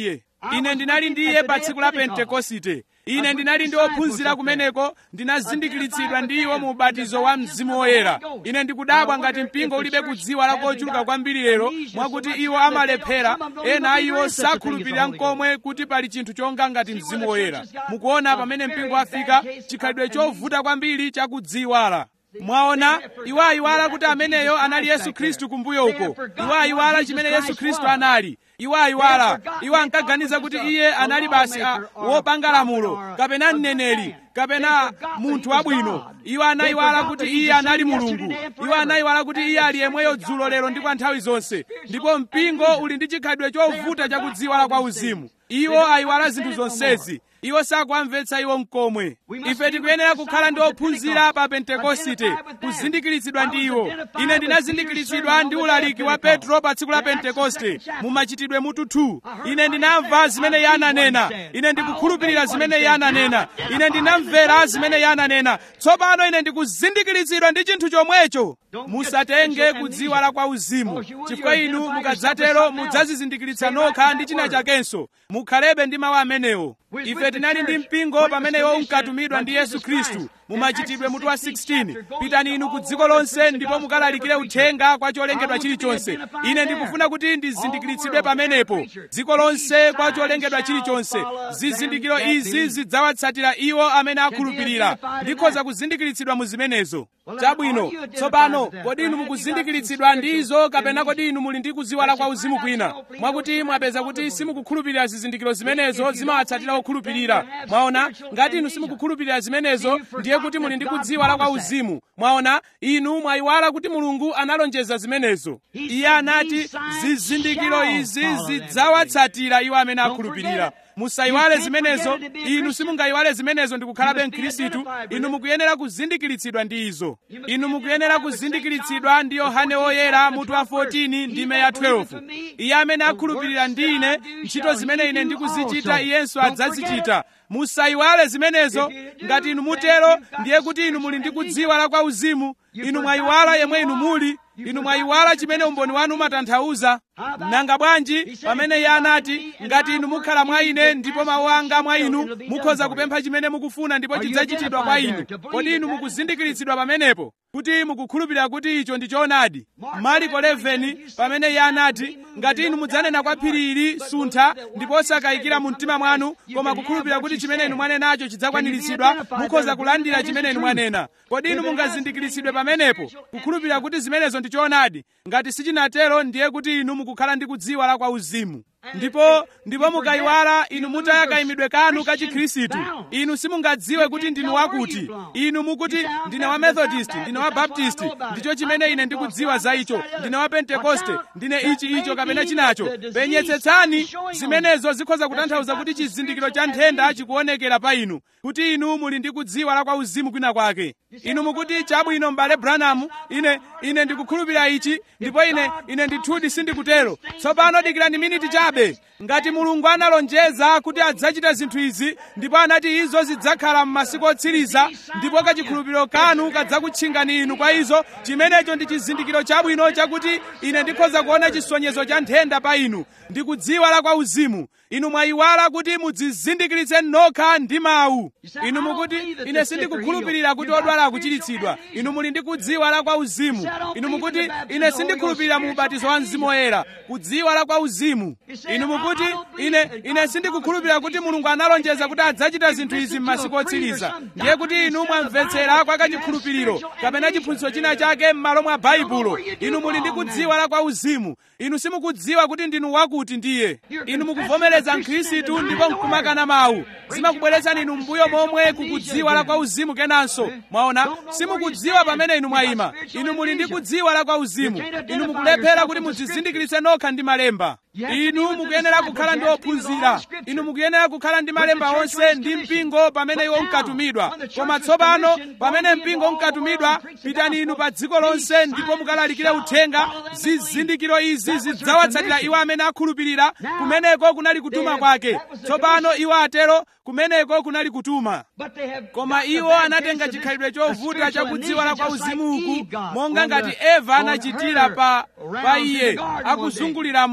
ine ndinali ndi iye pa tsiku la pentekosite ine ndinali ndi ophunzira kumeneko ndinazindikiritsidwa ndi iwo mu ubatizo wa mzimu woyera ine ndikudabwa ngati mpingo ulibe kudziwa la kochuluka kwambiri lero mwakuti iwo amalephera ena a iwo sakhulupirira nkomwe kuti pali chinthu chonga ngati mzimu woyera mukuona pamene mpingo wafika chikhalidwe chovuta kwambiri chakudziwala mwaona iwo ayiwala kuti ameneyo anali yesu khristu kumbuyo uko iwo ayiwala chimene yesu khristu anali iwo ayiwala iwo ankaganiza kuti iye anali basi a, wopanga lamulo kapena mneneri kapena munthu wabwino iwo anayiwala kuti iye anali mulungu iwo anayiwala kuti iye ali yemweyo dzulo lero ndi kwa nthawi zonse ndipo mpingo uli ndi chikhalidwe chovuta chakudziwala kwa uzimu iwo ayiwala zinthu zonsezi iwo sakuamvetsa iwo mkomwe ife tikuyenera kukhala ndi ophunzira pa pentekosite kuzindikiritsidwa ndi iwo ine ndinazindikiritsidwa ndi ulaliki wa petro pa tsiku la pentekoste mu machitidwe mutu 2 ine ndinamva zimene iye ananena ine ndikukhulupirira zimene iye ananena ine ndinamvera zimene iye ananena tsopano ine ndikuzindikiritsidwa ndi chinthu chomwecho musatenge kudziwala kwa uzimu chifukwa inu mukadzatero mudzazizindikiritsa nokha ndi china chakenso mukhalebe ndi mawu amenewo ife tinali ndi mpingo pamene iwo unkatumidwa ndi yesu khristu mumachitidwe mutu wa 16 pitani inu ku dziko lonse ndipo mukalalikire uthenga kwa cholengedwa chilichonse ine ndikufuna kuti ndizindikiritsidwe pamenepo dziko lonse kwa cholengedwa chilichonse zizindikiro izi zidzawatsatira iwo amene akhulupirira ndikhoza kuzindikiritsidwa mu zimenezo chabwino tsopano kodi inu mukuzindikiritsidwa ndi izo kapena kodi inu muli ndi kudziwala kwa uzimu kwina mwakuti mwapeza kuti simukukhulupirira zizindikiro zimenezo zimawatsatira okhulupirira mwaona ngati inu simukukhulupirira zimenezo ndiye kuti muli ndi kudziwala kwa uzimu mwaona inu mwayiwala kuti mulungu analonjeza zimenezo iye anati zizindikiro izi zidzawatsatira iwo amene akhulupirira musayiwale zimenezo inu simungayiwale zimenezo ndikukhalabe mkhristu inu mukuyenera kuzindikiritsidwa ndi izo inu mukuyenera kuzindikiritsidwa ndi yohane woyera mutu wa 14 ndime ya 12 iye amene akhulupirira ndi ine ntchito zimene ine ndikuzichita iyenso adzazichita musayiwale zimenezo ngati inu mutero ndiye kuti inu muli ndi kudziwala kwa uzimu inu mwayiwala yemwe inu muli inu mwayiwala chimene umboni wanu umatanthauza nanga bwanji pamene iye anati ngati inu mukhala mwa ine ndipo mawu anga mwa inu mukhoza kupempha chimene mukufuna ndipo chidzachitidwa kwa inu kodi inu mukuzindikiritsidwa pamenepo kuti mukukhulupirira kuti icho ndi choonadi mariko 11 pamene iye anati ngati inu mudzanena kwa phiri ili suntha ndipo osakayikira mu mtima mwanu koma kukhulupirira kuti chimene inu mwanenacho chidzakwaniritsidwa mukhoza kulandira chimene inu mwanena kodi inu mungazindikiritsidwe pamenepo kukhulupirira kuti zimenezo ndi choonadi ngati sichinatero ndiye kuti inu mukukhala ndi kudziwala kwa uzimu ndipo ndipo mukayiwala inu mutaya kayimidwe kanu ka chikhristu inu simungadziwe kuti ndinu wakuti inu mukuti ndine wa methodist ndine wa baptist ndicho chimene ine ndikudziwa za icho ndine wa pentekoste ndine ichi icho kapena chinacho penyetsetsani zimenezo zikhoza kutanthauza kuti chizindikiro cha nthenda chikuonekera pa inu kuti inu muli ndi kudziwala kwa uzimu kwina kwake inu mukuti chabwino m'bale branham ine ine ndikukhulupirira ichi ndipo ine ine ndithudi sindikutero tsopano dikirani miniti chabe ngati mulungu analonjeza kuti adzachita zinthu izi ndipo anati izo zidzakhala m'masiku otsiriza ndipo kachikhulupiriro kanu kadzakutchingani inu kwa izo chimenecho ndi chizindikiro chabwino chakuti ine ndikhoza kuona chisonyezo cha nthenda pa inu ndikudziwala kwa uzimu inu mwayiwala kuti mudzizindikiritse nokha ndi mawu inu mukuti ine sindikukhulupirira kuti odwala akuchiritsidwa inu muli ndi kudziwala kwa uzimu inu mukuti ine sindikhulupirira mu ubatizo wa mzimu woyera kudziwala kwa uzimu inu mukuti ine ine sindikukhulupirira kuti mulungu analonjeza kuti adzachita zinthu izi m'masiku otsiriza ndiye kuti inu mwamvetsera kwa kachikhulupiriro kapena chiphunzitso china chake m'malo mwa baibulo inu muli ndi kudziwala kwa uzimu inu simukudziwa kuti ndinu wakuti ndiye inu mukuvomereza mkhristu ndipo nkumakana mawu zimakubweretsani inu mbuyo momwe kukudziwala kwa uzimu kenanso mwaona simukudziwa pamene inu mwayima inu muli ndi kudziwala kwa uzimu inu mukulephera kuti mudzizindikiritse nokha ndi malemba inu mukuyenera kukhala ndi ophunzira inu mukuyenera kukhala ndi malemba onse ndi mpingo pamene iwo unkatumidwa koma tsopano pamene mpingo unkatumidwa pitani inu pa dziko lonse ndipo mukalalikire uthenga zizindikiro izi zidzawatsatira iwo amene akhulupirira kumeneko kunali kutuma kwake tsopano iwo atero kumeneko kunali kutuma koma iwo anatenga chikhalidwe chovuta chakudziwala kwa uzimu uku monga ngati eva anachitira pa pa iye akuzungulira munda tsiku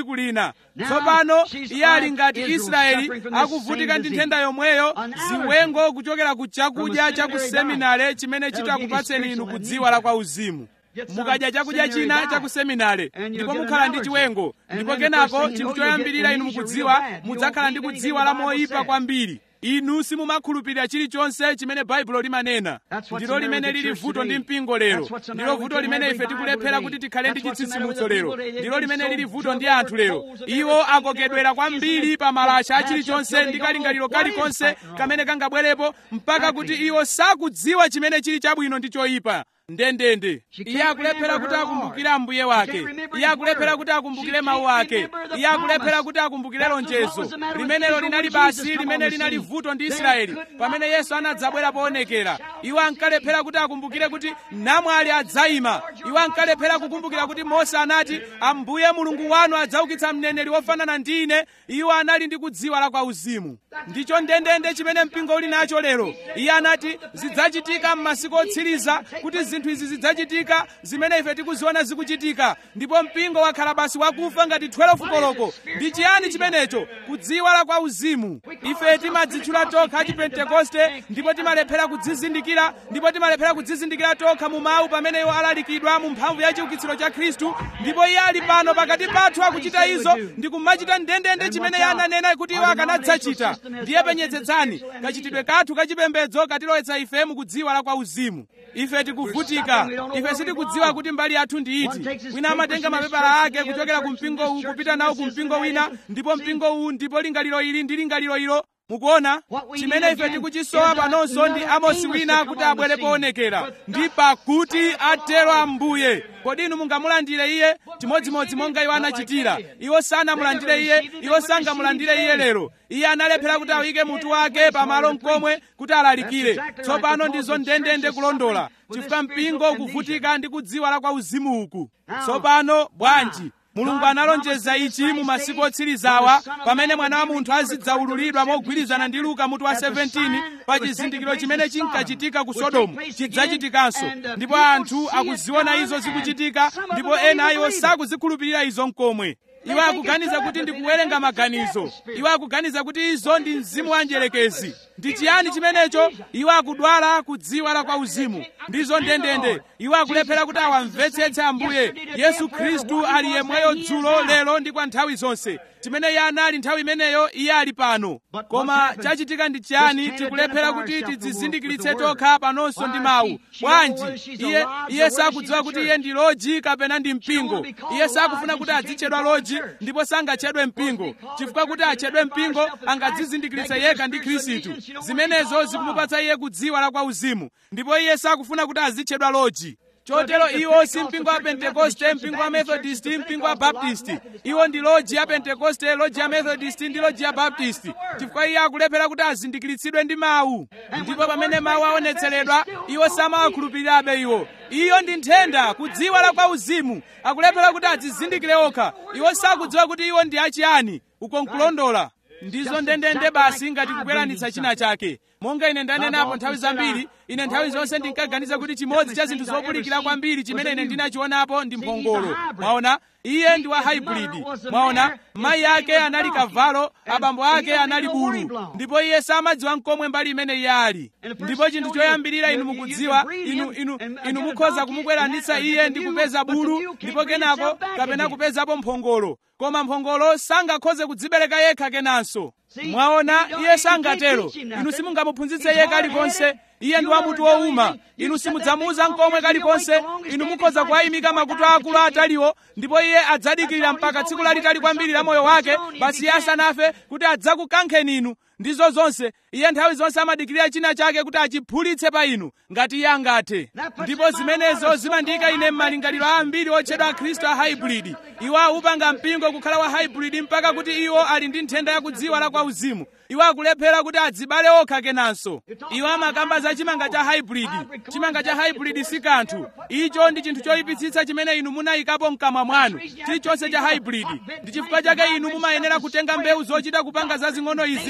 tsiku lina Now, tsopano she's iye ali like ngati Israel israeli suffering from this akuvutika same ndi disease. nthenda yomweyo An allergy ziwengo kuchokera ku chakudya from a cha ku seminary seminare chimene That'll give you chitakupatseni inu spiritual kudziwa la amnesia. kwa uzimu Get some mukadya chakudya seminary china diet. cha ku seminare And ndipo you'll get mukhala an ndi allergy. chiwengo And ndipo then the kenako first thing you chinthu know, you'll get choyambirira inu amnesia real mukudziwa bad. You mudzakhala won't ndi believe kudziwa anything la the Bible moyipa says. kwambiri inu simumakhulupirira chilichonse chimene baibulo limanena That's what's ndilo the matter limene with the lili church vuto ndi today. mpingo lero That's what's the ndilo matter vuto with limene every ife Bible tikulephera today. kuti tikhale ndi That's what's the matter with chitsitsimutso the lero people today. ndilo They're limene so lili vuto ndi drunk anthu over lero holes of iwo everything, akokedwera never kwambiri isn't pa it? malasha That's achilichonse until ndi they don't kalingaliro know what is kalikonse right and wrong. kamene kangabwerepo mpaka kuti iwo sakudziwa chimene chili chabwino ndi choyipa ndendende She iye can't akulephera remember kuti her akumbukire Lord. ambuye She wake can't remember iye his akulephera word. kuti akumbukire She mawu can't ake remember the iye akulephera promise. kuti akumbukire That was what lonjezo was the matter with limenelo Israel linali when Jesus basi come on limene the linali scene. vuto ndi They israeli could not pamene yesu anadzabwera remember poonekera that iwo ankalephera kuti akumbukire kuti namwali adzayima iwo ankalephera kukumbukira kuti mose anati ambuye mulungu wanu adzaukitsa mneneri wofanana ndi ine iwo anali ndi kudziwa la kwa uzimu ndicho ndendende chimene mpingo uli nacho lero iye anati zidzachitika m'masiku otsiriza kuti zinthu izi zidzachitika zimene ife tikuziona zikuchitika ndipo mpingo wakhala basi wakufa ngati 12 koloko ndi chiyani chimenecho kudziwa la kwa uzimu ife timadzitchula tokha achipentekoste ndipo timalephera kudzizindikira ndipo timalephera kudzizindikira tokha mu mawu pamene iwo alalikidwa mu mphamvu ya chiukitsiro cha khristu ndipo iye ali pano pakati pathu akuchita izo ndi kumachita ndendende chimene iye ananena kuti iwo akanadzachita ndiye penyetsetsani kachitidwe kathu kachipembedzo katilowetsa ife mukudziwa la kwa uzimu ife tikuvutika ife sitikudziwa kuti mbali yathu ndi iti wina amatenga mapepala ake kuchokera ku mpingo uwu kupita nawo ku mpingo wina ndipo mpingo uwu ndipo lingaliro ili ndi lingaliro ilo mukuona chimene ife tikuchisowa panonso ndi amosi wina kuti abwere poonekera ndi pakuti atero ambuye kodi inu mungamulandire iye chimodzimodzi monga iwo anachitira iwo sanamulandire iye iwo sangamulandire iye lero iye analephera kuti awike mutu wake pamalo mkomwe kuti alalikire tsopano ndizo ndendende kulondola chifukwa mpingo ukuvutika ndi kudziwa la kwa uzimu uku tsopano bwanji mulungu analonjeza ichi mu masiku otsirizawa pamene mwana wa munthu azidzaululidwa mogwirizana ndi luka mutu wa 17 pa chizindikiro chimene chinkachitika ku sodomu chidzachitikanso ndipo anthu akuziona izo zikuchitika ndipo ena a iwo sakuzikhulupirira izo mkomwe iwo akuganiza kuti ndi kuwerenga maganizo iwo akuganiza kuti izo ndi mzimu wa njelekezi ndi chiyani chimenecho iwo akudwala kudziwa la kwa uzimu ndizo ndendende iwo akulephera kuti awamvetsetse ambuye yesu khristu ali yemweyo dzulo lero ndi kwa nthawi zonse chimene iye anali nthawi imeneyo iye ali pano koma chachitika ndi chiyani tikulephera kuti tidzizindikiritse tokha panonso ndi mawu bwanji iye iye sakudziwa kuti iye ndi loji kapena ndi mpingo iye sakufuna kuti adzitchedwa loji ndipo sangatchedwe mpingo chifukwa kuti atchedwe mpingo angadzizindikiritse yekha ndi khristu zimenezo zikumupatsa iye kudziwa la kwa uzimu ndipo iye sakufuna kuti azitchedwa loji chotero iwo si mpingo wa pentekoste mpingo wa methodist mpingo wa baptist iwo ndi loji ya pentekoste loji ya methodist ndi loji ya baptist chifukwa iye akulephera kuti azindikiritsidwe ndi mawu ndipo pamene mawu aonetseredwa iwo samawakhulupirirabe iwo iyo ndi nthenda kudziwa la kwa uzimu akulephera kuti adzizindikire okha iwo sakudziwa kuti iwo ndi achiyani uko nkulondola ndizo ndendende basi ngati kukweranitsa china chake monga ine ndanenapo nthawi zambiri ine nthawi zonse ndinkaganiza kuti chimodzi cha zinthu zopulikira kwambiri chimene ine ndinachionapo ndi mphongolo mwaona iye ndi wa hybrid mwaona mayi ake anali kavalo abambo ake anali bulu ndipo iye samadziwa mkomwe mbali imene iye ali ndipo chinthu choyambirira inu mukudziwa inu inu inu mukhoza kumukweranitsa iye ndi kupeza bulu ndipo kenako kapena kupezapo mphongolo koma mphongolo sangakhoze kudzibereka yekha kenanso mwaona iye sangatero inu simungamuphunzitse iye kalikonse iye ndi wamutu wowuma inu simudzamuuza mkomwe kalikonse inu mukhoza kuwayimika makutu akulu ataliwo ndipo iye adzadikirira mpaka tsiku lalitali kwambiri la moyo wake basi iye asanafe kuti adzakukankheni inu ndizo zonse iye nthawi zonse amadikirira china chake kuti achiphulitse pa inu ngati iye angathe ndipo zimenezo zimandiyika ine m'malingaliro ambiri otchedwa akhristu a hybrid iwo awupanga mpingo kukhala wa hybrid mpaka kuti iwo ali ndi nthenda yakudziwa la kwa uzimu iwo akulephera kuti adzibale okha kenanso iwo amakamba za chimanga cha hybrid chimanga cha hybrid si kanthu icho ndi chinthu choyipitsitsa chimene inu munayikapo mkamwa mwanu chilichonse cha hybrid ndi chifukwa chake inu mumayenera kutenga mbewu zochita kupanga zazing'ono izi ndi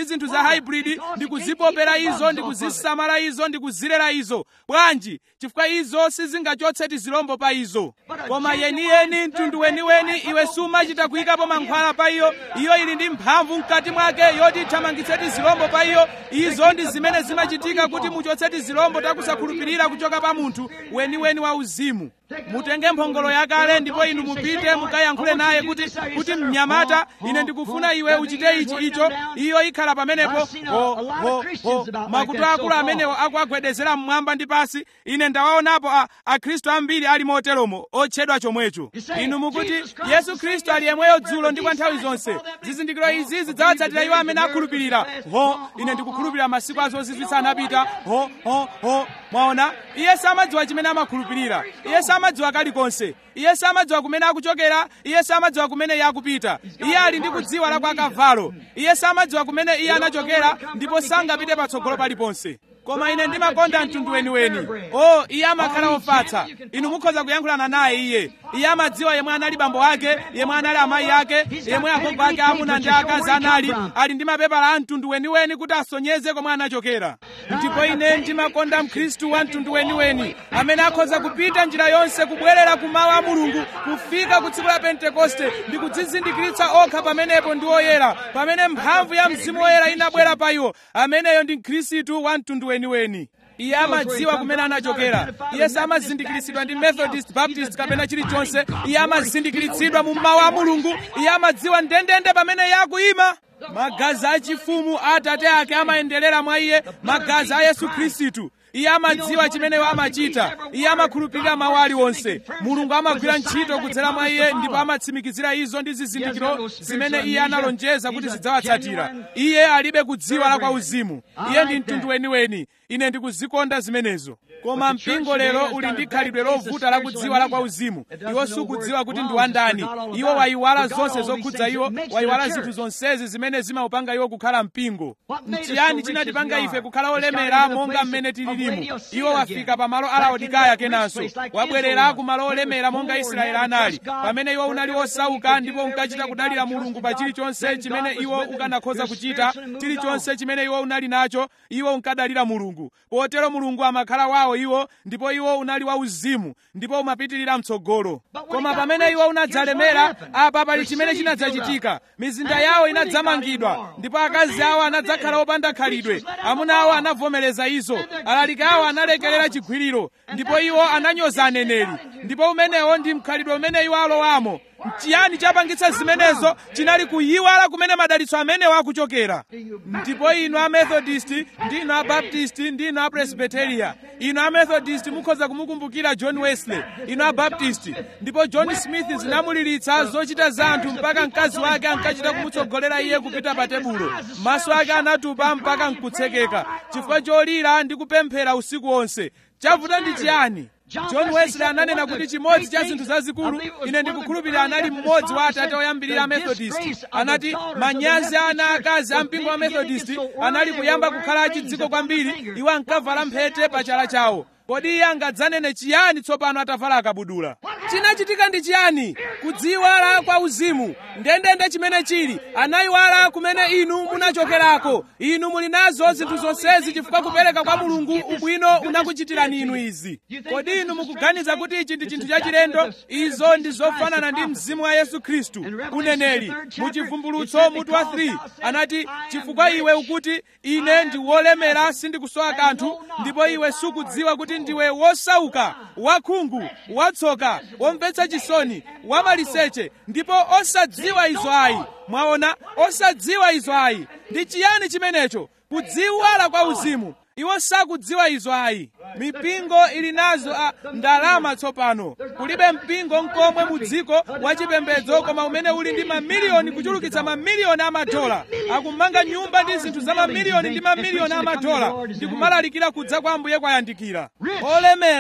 zinthu za hybrid ndi kuzipopera izo ndi kuzisamala izo ndi kuzilera izo bwanji chifukwa izo sizingachotse tizilombo pa izo koma yeniyeni mtundu weniweni iwe sumachita kuyikapo mankhwala pa iyo iyo ili ndi mphamvu mkati mwake yoti ithamangitse tizilombo pa iyo izo ndi zimene zimachitika kuti muchotse tizilombo takusakhulupirira kuchoka pa munthu weniweni wa uzimu mutenge mphongolo yakale ndipo inu mupite mukayankhule naye kuti kuti mnyamata ine ndikufuna iwe uchite ichi icho iyo ikhala pamenepo ho ho ho makutu akulu amenewo akuagwedezera mmwamba ndi pasi ine ndawaonapo a akhristu ambiri ali moteromo otchedwa chomwecho inu mukuti yesu khristu ali yemweyo dzulo ndi kwa nthawi zonse zizindikiro izi zidzawatsatira iwo amene akhulupirira ho ine ndikukhulupirira masiku azozizwitsa anapita ho ho ho mwaona iye samadziwa chimene amakhulupirira iye samadziwa kalikonse iye samadziwa kumene akuchokera iye samadziwa kumene iye akupita iye ali ndi kudziwa la kwa kavalo iye samadziwa kumene iye anachokera ndipo sangapite patsogolo paliponse koma ine ndimakonda mtundu weniweni o iye amakhala ofatsa inu mukhoza kuyankhulana naye iye iye amadziwa yemwe anali bambo ake yemwe anali amayi ake yemwe agogo ake amuna ndi akazi anali ali ndi mapepala a mtundu weniweni kuti asonyeze komwe anachokera ndipo ine ndimakonda mkhristu wa mtundu weniweni amene akhoza kupita njira yonse kubwerera ku mawu a mulungu kufika ku tsiku la pentekoste ndi kudzizindikiritsa okha pamenepo ndi oyera pamene mphamvu ya mzimu woyera inabwera pa iwo ameneyo ndi mkhristu wa mtundu weniweni iye amadziwa kumene anachokera iye samazindikiritsidwa ndi methodist baptist kapena chilichonse iye amazindikiritsidwa mu mawu a mulungu iye amadziwa ndendende pamene iye akuyima magazi achifumu a atate ake amayenderera mwa iye magazi a yesu khristu iye amadziwa chimene amachita iye amakhulupirira mawu aliwonse mulungu amagwira ntchito kudzera mwa iye ndipo amatsimikizira izo ndi zizindikiro zimene iye analonjeza kuti zidzawatsatira iye alibe kudziwa la kwa uzimu iye ndi mtundu weniweni ine ndikuzikonda zimenezo koma mpingo lero uli ndi khalidwe lovuta la kudziwa la kwa uzimu iwo sukudziwa kuti ndi wandani iwo wayiwala zonse zokhudza iwo wayiwala zinthu zonsezi zimene zimaupanga iwo kukhala mpingo nchiyani chinatipanga ife kukhala olemera monga mmene tililimu iwo wafika pa malo a laodikaya kenanso wabwerera ku malo olemera monga israeli anali pamene iwo unali osauka ndipo unkachita kudalira mulungu pa chilichonse chimene iwo ukanakhoza kuchita chilichonse chimene iwo unali nacho iwo unkadalira mulungu potero mulungu amakhala wawo iwo ndipo iwo unali wauzimu ndipo umapitirira mtsogolo koma pamene iwo unadzalemera apa pali chimene chinadzachitika mizinda yawo inadzamangidwa ndipo akazi awo anadzakhala opanda khalidwe amuna awo anavomereza izo alaliki awo analekerera chigwiriro ndipo iwo ananyoza aneneri ndipo umenewo ndi mkhalidwe umene iwo alowamo chiyani chapangitsa zimenezo chinali kuyiwala kumene madalitso amenewo akuchokera ndipo inu amethodist ndi inu abaptist ndi inu apresbiteria inu amethodist mukhoza kumukumbukira john wesley inu abaptist ndipo john smith zinamuliritsa zochita za anthu mpaka mkazi wake ankachita kumutsogolera iye kupita pa tebulo maso ake anatupa mpaka nkutsekeka chifukwa cholira ndi kupemphera usiku wonse chavuta ndi chiyani john wesley ananena kuti chimodzi cha zinthu zazikulu ine ndikukhulupirira anali mmodzi wa atate oyambirira amethodist anati manyazi ana akazi a mpingo wa methodist anali kuyamba kukhala achidziko kwambiri iwo ankavala mphete pa chala chawo kodi iye angadzanene chiyani tsopano atavala akabudula chinachitika ndi chiyani kudziwala kwa uzimu ndendende chimene chili anayiwala kumene inu munachokerako inu muli nazo zinthu zonsezi chifukwa kupereka kwa mulungu ubwino unakuchitirani inu izi kodi inu mukuganiza kuti ichi ndi chinthu chachilendo izo ndi zofanana ndi mzimu wa yesu khristu uneneri muchivumbulutso mutu wa 3 anati chifukwa iwe ukuti ine ndi wolemera sindikusowa kanthu ndipo iwe sukudziwa kuti ndiwe wosauka wakhungu watsoka womvetsa chisoni wamaliseche ndipo osadziwa izo ayi mwaona osadziwa izo ayi ndi chiyani chimenecho kudziwala kwa uzimu iwo sakudziwa izo ayi mipingo ili nazo a ndalama tsopano kulibe mpingo nkomwe mu dziko wachipembedzo koma umene uli ndi mamiliyoni kuchulukitsa mamiliyoni amadola akumanga nyumba ndi zinthu za mamiliyoni ndi mamiliyoni amadola ndi kumalalikira kudza kwa ambuye kwayandikira olemera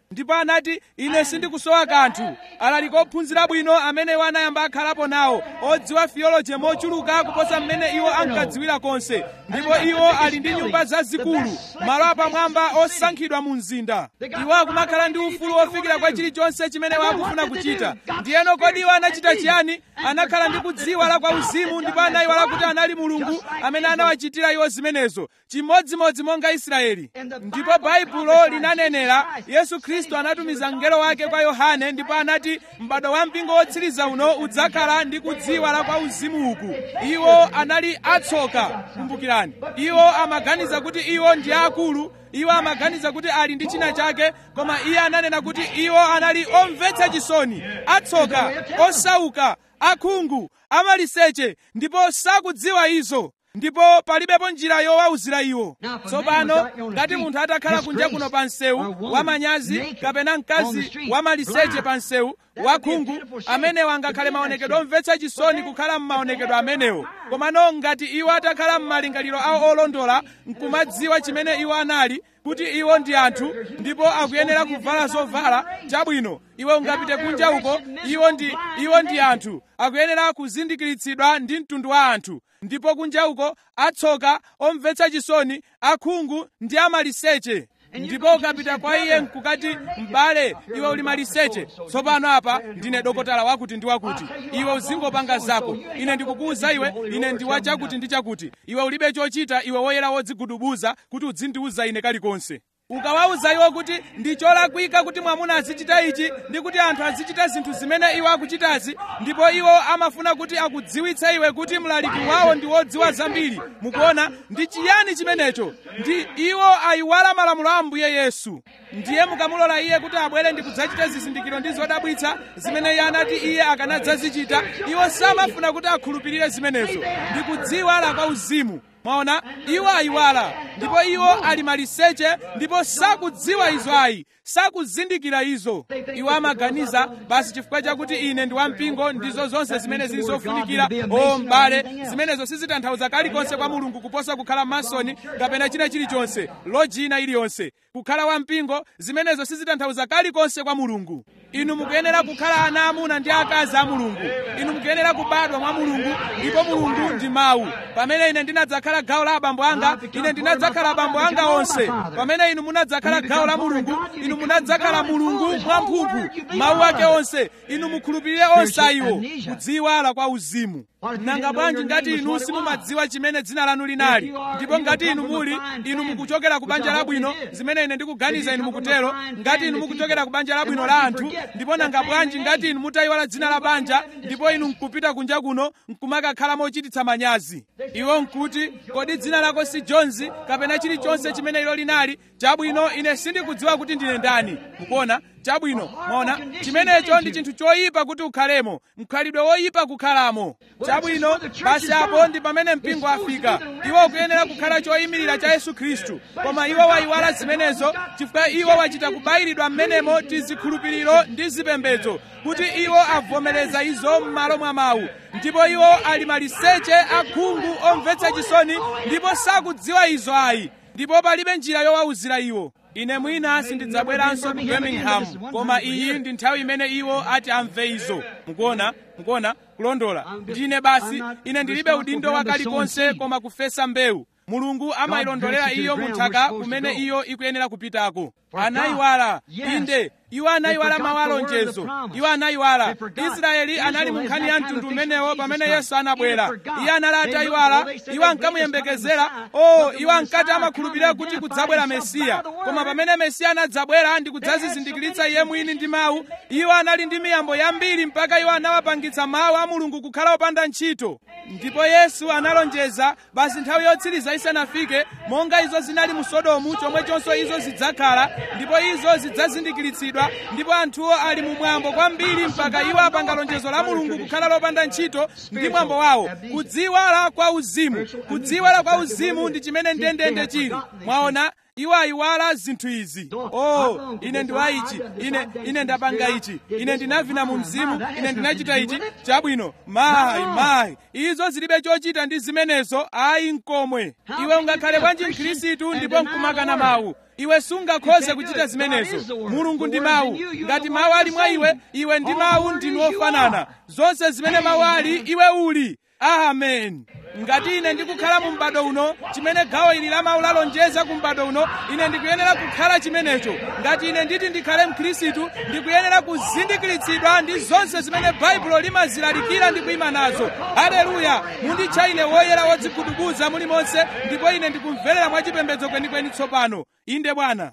ndipo anati ine sindikusowa kanthu alali kophunzira bwino amene iwo anayamba akhalapo nawo odziwa theology mochuluka kuposa mmene iwo ankadziwira konse ndipo iwo ali ndi nyumba zazikulu malo apamwamba osankhidwa mu mzinda iwo akumakhala ndi ufulu ofikira kwa chilichonse chimene iwo akufuna kuchita ndiyeno kodi iwo anachita chiyani anakhala ndi kudziwala kwa uzimu ndipo anayiwala kuti anali mulungu amene anawachitira iwo zimenezo chimodzimodzi monga israeli ndipo baibulo linanenera yesu khristu anatumiza mngelo wake kwa yohane ndipo anati m'bado wa mpingo wotsiriza uno udzakhala ndi kudziwala kwa uzimu uku iwo anali atsoka kumbukirani iwo amaganiza kuti iwo ndi akulu iwo amaganiza kuti ali ndi china chake koma iye ananena kuti iwo anali omvetsa chisoni atsoka osauka akhungu amaliseche ndipo sakudziwa izo ndipo palibepo njira yowauzira iwo tsopano ngati munthu atakhala kunja kuno pa msewu wamanyazi kapena mkazi wamaliseche pa msewu wakhungu amenewo angakhale maonekedwe omvetsa chisoni kukhala m'maonekedwe amenewo komano ngati iwo atakhala m'malingaliro awo olondola nkumadziwa chimene iwo anali kuti iwo ndi anthu ndipo akuyenera kuvala zovala chabwino iwe ungapite kunja uko iwo ndi iwo ndi anthu akuyenera kuzindikiritsidwa ndi mtundu wa anthu ndipo kunja uko atsoka omvetsa chisoni akhungu ndi amaliseche ndipo ukapita kwa iye nkukati m'bale iwe uli maliseche tsopano apa ndine dokotala wakuti ndi wakuti iwe uzingopanga zako ine ndikukuwuza iwe ine ndi wa chakuti ndi chakuti iwe ulibe chochita iwe woyera wodzigudubuza kuti udzindiwuza ine kalikonse ukawawuza iwo kuti ndi cholakwika kuti mwamuna azichita ichi ndi kuti anthu azichita zinthu zimene iwo akuchitazi ndipo iwo amafuna kuti akudziwitse iwe kuti mlaliki wawo ndi wodziwa zambiri mukuona ndi chiyani chimenecho ndi iwo ayiwala malamulo a ambuye yesu ndiye mukamulola iye kuti abwere ndi kudzachita zizindikiro ndi zodabwitsa zimene iye anati iye akanadzazichita iwo samafuna kuti akhulupirire zimenezo ndi kudziwala kwa uzimu mwaona iwo ayiwala ndipo iwo ali maliseche ndipo sakudziwa izo ayi sakuzindikira izo iwo amaganiza basi chifukwa chakuti ine ndi wampingo ndizo zonse zimene zili zofunikira o m'bale zimenezo sizitanthauza kalikonse kwa mulungu kuposa kukhala masoni kapena china chilichonse lojina iliyonse kukhala wampingo zimenezo sizitanthauza kalikonse kwa mulungu inu mukuyenera kukhala ana amuna ndi akazi a mulungu inu mukuyenera kubadwa mwa mulungu ndipo mulungu ndi mawu pamene ine ndinadzakhala gawo la abambo anga ine ndinadzakhala abambo anga onse pamene inu munadzakhala gawo la mulungu inu munadzakhala mulungu mwamphumphu mawu ake onse inu mukhulupirire onse ayiwo kudziwala kwa uzimu nanga bwanji ngati inu simumadziwa chimene dzina lanu linali ndipo ngati inu muli inu mukuchokera ku banja labwino zimene ine ndikuganiza inu mukutero ngati inu mukuchokera ku banja labwino la anthu ndipo nanga bwanji ngati inu mutayiwala dzina la banja ndipo inu nkupita kunja kuno nkumakakhala mochititsa manyazi iwo nkuti kodi dzina lako si jonzi kapena chilichonse chimene ilo linali chabwino ine sindikudziwa kuti ndine ndani mukuona chabwino mwaona chimenecho ndi chinthu choyipa kuti ukhalemo mkhalidwe woyipa kukhalamo chabwino basi apo ndi pamene mpingo afika iwo ukuyenera kukhala choyimirira cha yesu khristu koma iwo wayiwala zimenezo chifukwa iwo wachita kubayiridwa m'menemo tizikhulupiriro ndi zipembedzo kuti iwo avomereza izo m'malo mwa mawu ndipo iwo ali maliseche akhungu omvetsa chisoni ndipo sakudziwa izo ayi ndipo palibe njira yowawuzira iwo ine mwina sindidzabweranso ku birmingham koma iyi ndi nthawi imene iwo ati amve izo mukuona mukuona kulondola ndine basi ine ndilibe udindo wa kalikonse koma kufesa mbewu mulungu amayilondolera iyo munthaka kumene iyo ikuyenera kupitako anayiwala inde iwo anayiwala mawu alonjezo iwo anayiwala israeli anali mu nkhani ya mtundu umenewo pamene yesu anabwera iye anali atayiwala iwo ankamuyembekezera o iwo ankati amakhulupirira kuti kudzabwera mesiya koma pamene mesiya anadzabwera ndi kudzazizindikiritsa iye mwini ndi mawu iwo anali ndi miyambo yambiri mpaka iwo anawapangitsa mawu a mulungu kukhala opanda ntchito ndipo yesu analonjeza basi nthawi yotsiriza isanafike monga izo zinali mu sodomu chomwechonso izo zidzakhala ndipo izo zidzazindikiritsidwa ndipo anthuwo ali mu mwambo kwambiri mpaka iwo apanga lonjezo la mulungu kukhala lopanda ntchito ndi mwambo wawo kudziwala kwa uzimu kudziwala kwa uzimu ndi chimene ndendende chili mwaona iwo ayiwala zinthu izi oh ine ndiwa ichi ine ine ndapanga ichi ine ndinavina mu mzimu ine ndinachita ichi chabwino mayi mayi izo zilibe chochita ndi zimenezo ayi nkomwe iwe ungakhale bwanji mkhristu ndipo nkumakana mawu iwe sungakhoze kuchita zimenezo mulungu ndi mawu ngati mawu ali mwa iwe iwe ndi mawu ndinu ofanana zonse zimene mawu ali iwe uli amen ngati ine ndikukhala mu m'bado uno chimene gawo ili la mawu lalonjeza ku m'bado uno ine ndikuyenera kukhala chimenecho ngati ine nditi ndikhale mkhristu ndikuyenera kuzindikiritsidwa ndi zonse zimene baibulo limazilalikira ndi kuyima nazo haleluya munditcha ine woyera wodzigudubuza mulimonse ndipo ine ndikumverera mwachipembedzo kwenikweni tsopano inde bwana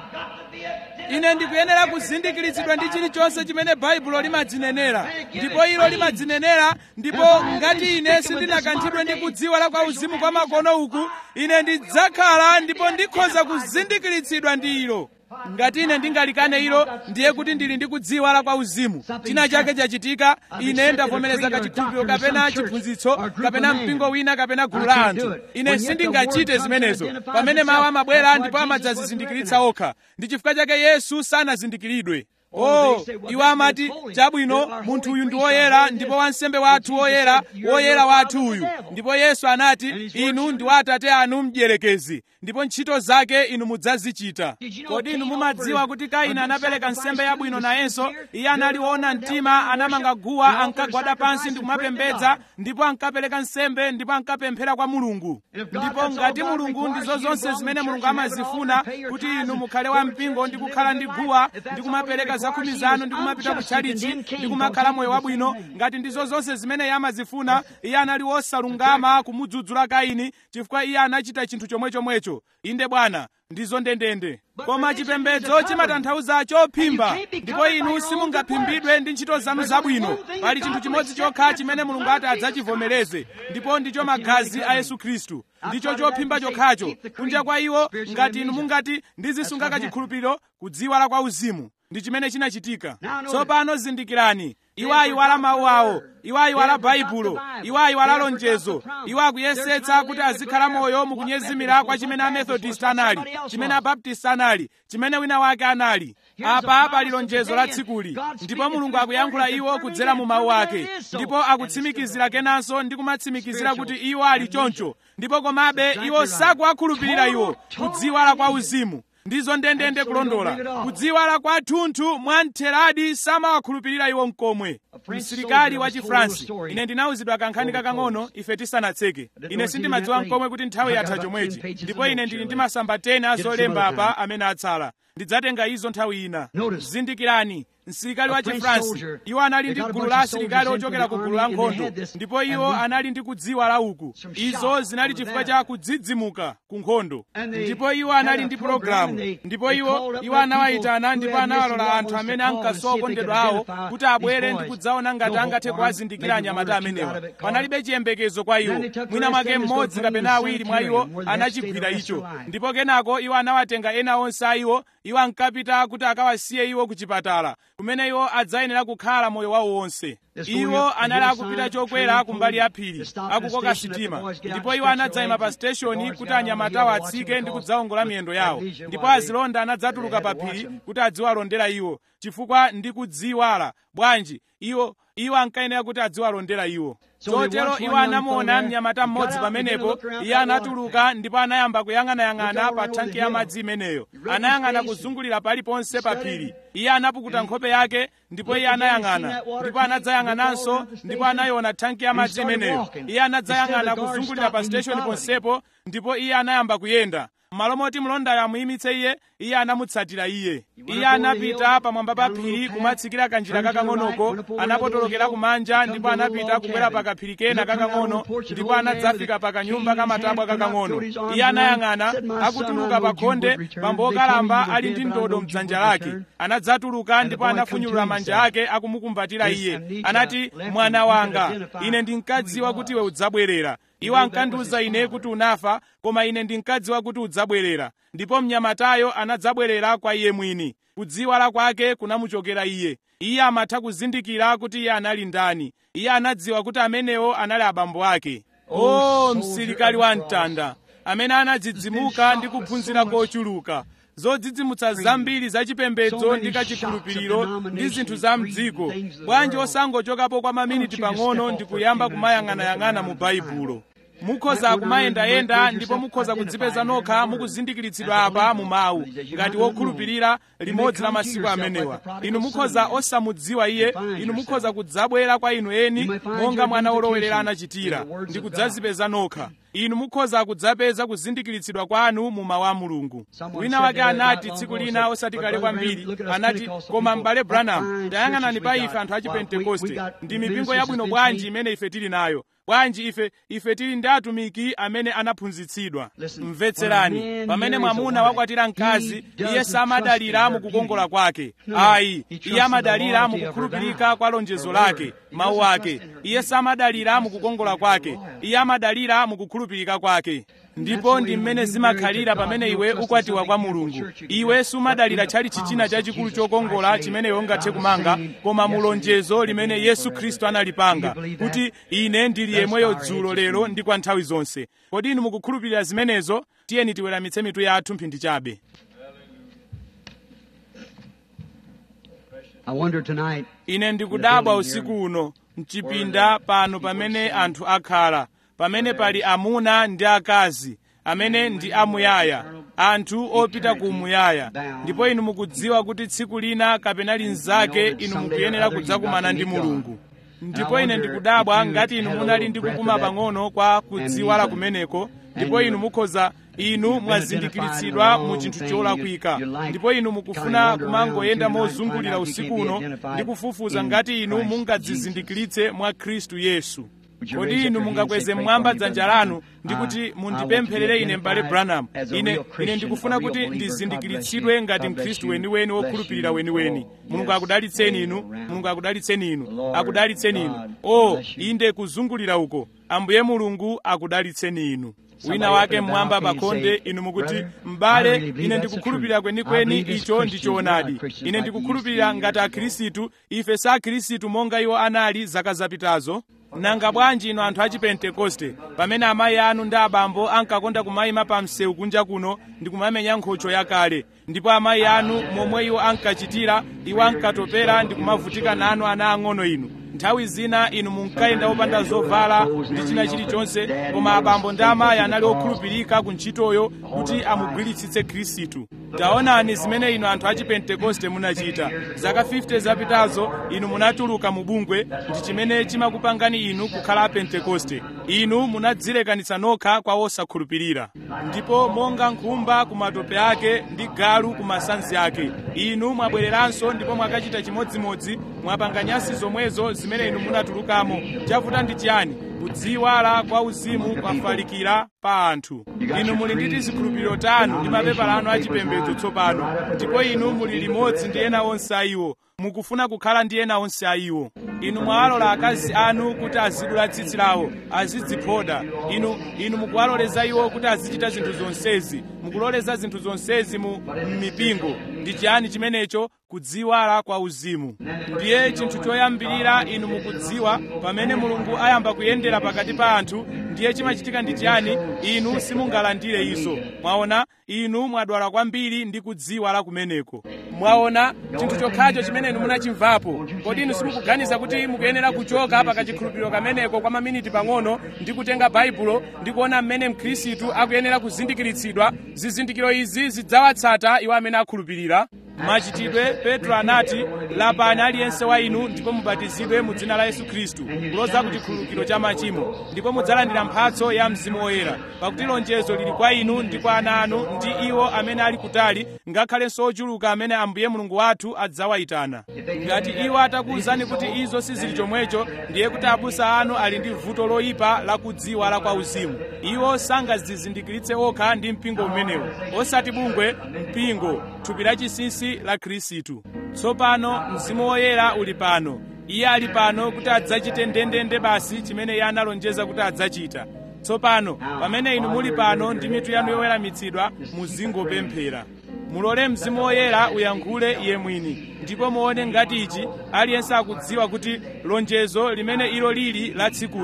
ine ndikuyenera kuzindikiritsidwa ndi chilichonse chimene baibulo limadzinenera ndipo ilo limadzinenera ndipo ngati ine sindinakanthidwe ndi kudziwa la kwa uzimu kwa makono uku ine ndidzakhala ndipo ndikhoza kuzindikiritsidwa ndi ilo ngati ine ndingalikane ilo ndiye kuti ndili ndi kudziwa la kwa uzimu china chake chachitika ine ndavomereza kachikhulupiriro kapena chiphunzitso kapena mpingo wina kapena gulu la anthu ine sindingachite zimenezo pamene mawu amabwera ndipo amadzazizindikiritsa okha ndi chifukwa chake yesu sanazindikiridwe oh iwo amati chabwino munthu uyu ndi woyera ndipo wansembe wathu woyera woyera wathu uyu ndipo yesu anati inu ndi wa atate anu mdierekezi ndipo ntchito zake inu mudzazichita kodi inu mumadziwa kuti kaini anapereka nsembe yabwino nayenso iye anali woona mtima anamanga guwa ankagwada pansi ndi kumapembedza ndipo ankapereka nsembe ndipo ankapemphera kwa mulungu ndipo ngati mulungu ndizo zonse zimene mulungu amazifuna kuti inu mukhale wa mpingo ndi kukhala ndi guwa ndi kumapereka zakhumi zanu ndi kumapita ku tchalichi ndi kumakhala moyo wabwino ngati ndizo zonse zimene iye amazifuna iye anali wosalungama kumudzudzula kaini chifukwa iye anachita chinthu chomwechomwecho inde bwana ndizo ndendende koma chipembedzo chimatanthauza chophimba ndipo inu simungaphimbidwe ndi ntchito zanu zabwino pali chinthu chimodzi chokha chimene mulungu ati adzachivomereze ndipo ndicho magazi a yesu khristu ndicho chophimba chokhacho kunja kwa iwo ngati inu mungati ndizisunga kachikhulupiriro kudziwa la kwa uzimu ndi chimene chinachitika tsopano zindikirani iwo ayiwala mawu awo iwo ayiwala baibulo iwo ayiwala lonjezo iwo akuyesetsa kuti azikhala moyo mukunyezimira kwa chimene amethodist anali chimene abaptist anali chimene wina wake anali apa pali lonjezo la tsikuli ndipo mulungu akuyankhula iwo kudzera mu mawu ake ndipo akutsimikizira kenanso ndi kumatsimikizira kuti iwo ali choncho ndipo komabe iwo sakuwakhulupirira iwo kudziwala kwa uzimu ndizo ndendende kulondola kudziwala kwathunthu mwamtheradi samawakhulupirira iwo mkomwe msilikali wa chifransi ine ndinawuzidwa kankhani kakang'ono ife tisanatseke ine sindimadziwa mkomwe kuti nthawi yatha chomwechi ndipo ine ndili ndi masamba 10 azolemba apa amene atsala ndidzatenga izo nthawi ina zindikirani msilikali wa chifransi iwo anali ndi gulu la asilikali ochokera ku gulu la nkhondo ndipo iwo anali ndi kudziwa la uku izo zinali chifukwa cha kudzidzimuka ku nkhondo ndipo iwo anali ndi pologalamu ndipo iwo iwo anawayitana ndipo anawalola anthu amene ankasowa okondedwa awo kuti abwere ndi kudzaona ngati angathe kuwazindikira anyamata amenewa panalibe chiyembekezo kwa iwo mwina mwake mmodzi kapena awiri mwa iwo anachigwira icho ndipo kenako iwo anawatenga ena onse a iwo iwo ankapita kuti akawasiye iwo ku chipatala kumene iwo adzayenera kukhala moyo wawo wonse iwo anali akupita chokwera kumbali ya phiri akukoka sitima ndipo iwo anadzayima pa siteshoni kuti anyamatawo atsike ndi kudzawongola miyendo yawo ndipo azilonda anadzatuluka pa phiri kuti adziwalondera iwo chifukwa ndi kudziwala bwanji iwo iwo ankayenera kuti adziwalondera iwo chotero iwo anamuona mnyamata mmodzi pamenepo iye anatuluka ndipo anayamba kuyang'anayang'ana pa thanki ya madzi imeneyo anayang'ana kuzungulira paliponse pa phiri iye anapukuta nkhope yake ndipo iye anayang'ana ndipo anadzayang'ananso ndipo anayiona thanki ya madzi imeneyo iye anadzayang'ana kuzungulira pa siteshoni ponsepo ndipo iye anayamba kuyenda malo moti mlondayo amuyimitse iye iye anamutsatira iye iye anapita pamwamba pa phiri kumatsikira kanjira kakang'onoko anapotolokera kumanja ndipo anapita kukwera pa kaphiri kena kakang'ono ndipo anadzafika pa kanyumba kamatabwa kakang'ono iye anayang'ana akutuluka pa khonde pambo okalamba ali ndi ndodo mdzanja lake anadzatuluka ndipo anafunyulula manja ake akumukumbatira iye anati mwana wanga ine ndinkadziwa kuti iwe udzabwerera iwo ankandiwuza ine kuti unafa koma ine ndinkadziwa kuti udzabwerera ndipo mnyamatayo anadzabwerera kwa iye mwini kudziwala kwake kunamuchokera iye iye amatha kuzindikira kuti iye anali ndani iye anadziwa kuti amenewo anali abambo ake o oh, msilikali wa mtanda amene anadzidzimuka ndi kuphunzira kochuluka zodzidzimutsa zambiri zachipembedzo ndi kachikhulupiriro ndi zinthu za mdziko bwanji osangochokapo kwa maminiti pang'ono ndi kuyamba kumayang'anayang'ana mu baibulo mukhoza kumayendayenda ndipo mukhoza kudzipeza nokha mukuzindikiritsidwa apa mu mawu ngati wokhulupirira limodzi la masiku amenewa inu mukhoza osamudziwa iye inu mukhoza kudzabwera kwa inu eni monga mwana wolowelera anachitira ndi kudzazipeza nokha inu mukhoza kudzapeza kuzindikiritsidwa kwanu mu mawu a mulungu wina wake anati tsiku lina osati kale kwambiri anati koma m'bale branham tayang'anani pa ife anthu a chipentekoste ndi mipingo yabwino bwanji imene ife tili nayo bwanji ife ife tili ndi atumiki amene anaphunzitsidwa mvetserani pamene mwamuna wakwatira mkazi iye samadalira mukukongola kwake ayi iye amadalira mukukhulupirika kwa lonjezo lake mawu ake iye samadalira mukukongola kwake iye amadalira mukukhulupirika kwake ndipo ndi mmene zimakhalira pamene iwe ukwatiwa kwa mulungu iwe sumadalira chali chichina chachikulu chokongola chimene iwe ungathe kumanga koma mulonjezo limene yesu khristu analipanga kuti ine ndili yemweyo dzulo lero ndi kwa nthawi zonse kodi inu mukukhulupirira zimenezo tiyeni tiweramitse mitu yathu mphindi chabe I wonder tonight ine ndikudabwa usiku uno mchipinda pano pamene anthu akhala pamene pali amuna ndi akazi amene ndi amuyaya anthu opita ku muyaya ndipo inu mukudziwa kuti tsiku lina kapena linzake inu mukuyenera kudzakumana ndi mulungu ndipo ine ndikudabwa ngati inu munali ndi kukuma pang'ono kwa kudziwala kumeneko ndipo inu mukhoza inu mwazindikiritsidwa mu chinthu cholakwika ndipo inu mukufuna kumangoyenda mozungulira usiku uno ndi kufufuza ngati inu mungadzizindikiritse mwa khristu yesu kodi inu mungakweze mmwamba dzanja lanu ndi kuti mundipempherere ine m'bale branham ine ine ndikufuna kuti ndizindikiritsidwe ngati mkhristu weniweni wokhulupirira weniweni mulungu akudalitseni inu mulungu akudalitseni inu akudalitseni inu o inde kuzungulira uko ambuye mulungu akudalitseni inu wina wake mmwamba pakhonde inu mukuti m'bale ine ndikukhulupirira kwenikweni icho ndi choonadi ine ndikukhulupirira ngati akhristu ife si akhristu monga iwo anali zaka zapitazo nanga bwanji inu anthu a chipentekoste pamene amayi anu ndi abambo ankakonda kumayima pa msewu kunja kuno ndi kumamenya nkhocho yakale ndipo amayi anu momwe iwo ankachitira iwo ankatopera ndi kumavutika nanu ana ang'ono inu nthawi zina inu munkayenda opanda zovala ndi china chilichonse koma abambo ndi amayi anali okhulupirika ku ntchitoyo kuti amugwiritsitse khristu taonani zimene inu anthu a chipentekoste munachita zaka 50 zapitazo inu munatuluka mu bungwe ndi chimene chimakupangani inu kukhala apentekoste inu munadzilekanitsa nokha kwa osakhulupirira ndipo monga nkhumba ku matope ake ndi galu ku masanzi ake inu mwabwereranso ndipo mwakachita chimodzimodzi mwapanga nyasi zomwezo zimene inu munatulukamo chavuta ndi chiyani kudziwala kwa uzimu kwafalikira pa anthu inu muli ndi tizikhulupiriro tanu ndi mapepala anu achipembedzo tsopano ndipo inu muli limodzi ndi ena onse a iwo mukufuna kukhala ndi ena onse a iwo inu mwawalola akazi anu kuti azidula tsitsi lawo azidziphoda inu inu mukuwaloleza iwo kuti azichita zinthu zonsezi mukuloleza zinthu zonsezi mu mipingo ndi chiyani chimenecho kudziwala kwa uzimu ndiye chinthu choyambirira inu mukudziwa pamene mulungu ayamba kuyendera pakati pa anthu ndiye chimachitika ndi chiyani inu simungalandire izo mwaona inu mwadwala kwambiri ndi kudziwala kumeneko mwaona chinthu chokhacho chimene inu munachimvapo kodi inu simukuganiza kuti mukuyenera kuchoka pakachikhulupiriro kameneko kwa maminiti pang'ono ndi kutenga baibulo ndi kuona mmene mkhristu akuyenera kuzindikiritsidwa zizindikiro izi zidzawatsata iwo amene akhulupirira machitidwe petro anati lapani aliyense wa inu ndipo mubatizidwe mu dzina la yesu khristu kuloza ku chikhululukiro cha machimo ndipo mudzalandira mphatso ya mzimu woyera pakuti lonjezo lili kwa inu ndi kwa ana anu ndi iwo amene ali kutali ngakhalenso ochuluka amene ambuye mulungu wathu adzawayitana ngati iwo atakuwuzani kuti izo sizili chomwecho ndiye kuti abusa anu ali ndi vuto loyipa la kudziwala kwa uzimu iwo sangazizindikiritse okha ndi mpingo umenewo osati bungwe mpingo thupi lachinsinsi la khristu tsopano mzimu woyera uli pano iye ali pano kuti adzachite ndendende basi chimene iye analonjeza kuti adzachita tsopano pamene inu muli pano ndi mitu yanu yoweramitsidwa muzingopemphera mulole mzimu woyera uyankhule iye mwini ndipo muone ngati ichi aliyense akudziwa kuti lonjezo limene ilo lili la tsikuli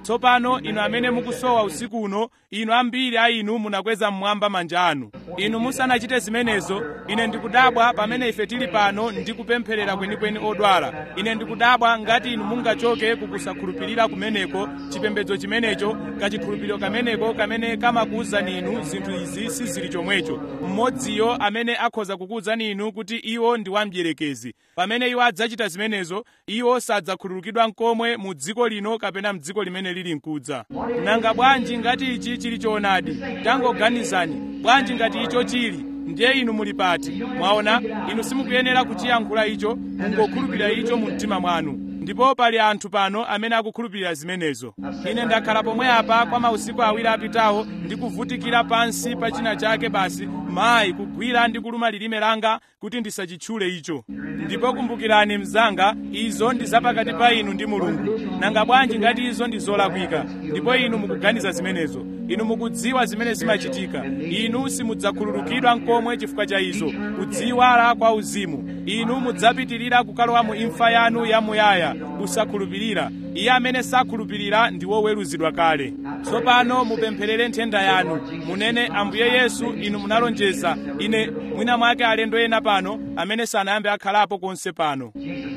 tsopano inu amene mukusowa usiku uno inu ambiri a inu munakweza mmwamba manja anu inu musanachite zimenezo ine ndikudabwa pamene ife tili pano ndikupempherera kwenikweni odwala ine ndikudabwa ngati inu mungachoke kukusakhulupirira kumeneko chipembedzo chimenecho kachikhulupiriro kameneko kamene kamakuwuzani inu zinthu izi sizili chomwecho mmodziyo amene akhoza kukuwuzani inu kuti iwo ndi wamdierekezi pamene iwo adzachita zimenezo iwo sadzakhululukidwa nkomwe mu dziko lino kapena mdziko limene lili mkudza nanga bwanji ngati ichi chili choonadi tangoganizani bwanji ngati icho chili ndiye inu muli pati mwaona inu simukuyenera kuchiyankhula icho mungokhulupirira icho mu mtima mwanu ndipo pali anthu pano amene akukhulupirira zimenezo ine ndakhala pomwe apa kwa mausiku awiri apitawo ndikuvutikira pansi pa china chake basi mayi kugwira ndi kuluma lilime langa kuti ndisachitchule icho ndipo kumbukirani mzanga izo ndi zapakati pa inu ndi mulungu nanga bwanji ngati izo ndi zolakwika ndipo inu mukuganiza zimenezo inu mukudziwa zimene zimachitika inu simudzakhululukidwa nkomwe chifukwa cha izo kudziwala kwa uzimu inu mudzapitirira kukalowa mu imfa yanu yamuyaya kusakhulupirira iye amene sakhulupirira ndi woweruzidwa kale tsopano mupempherere nthenda yanu munene ambuye yesu inu munalonjeza ine mwina mwake alendo ena pano amene sanayambe akhalapo konse pano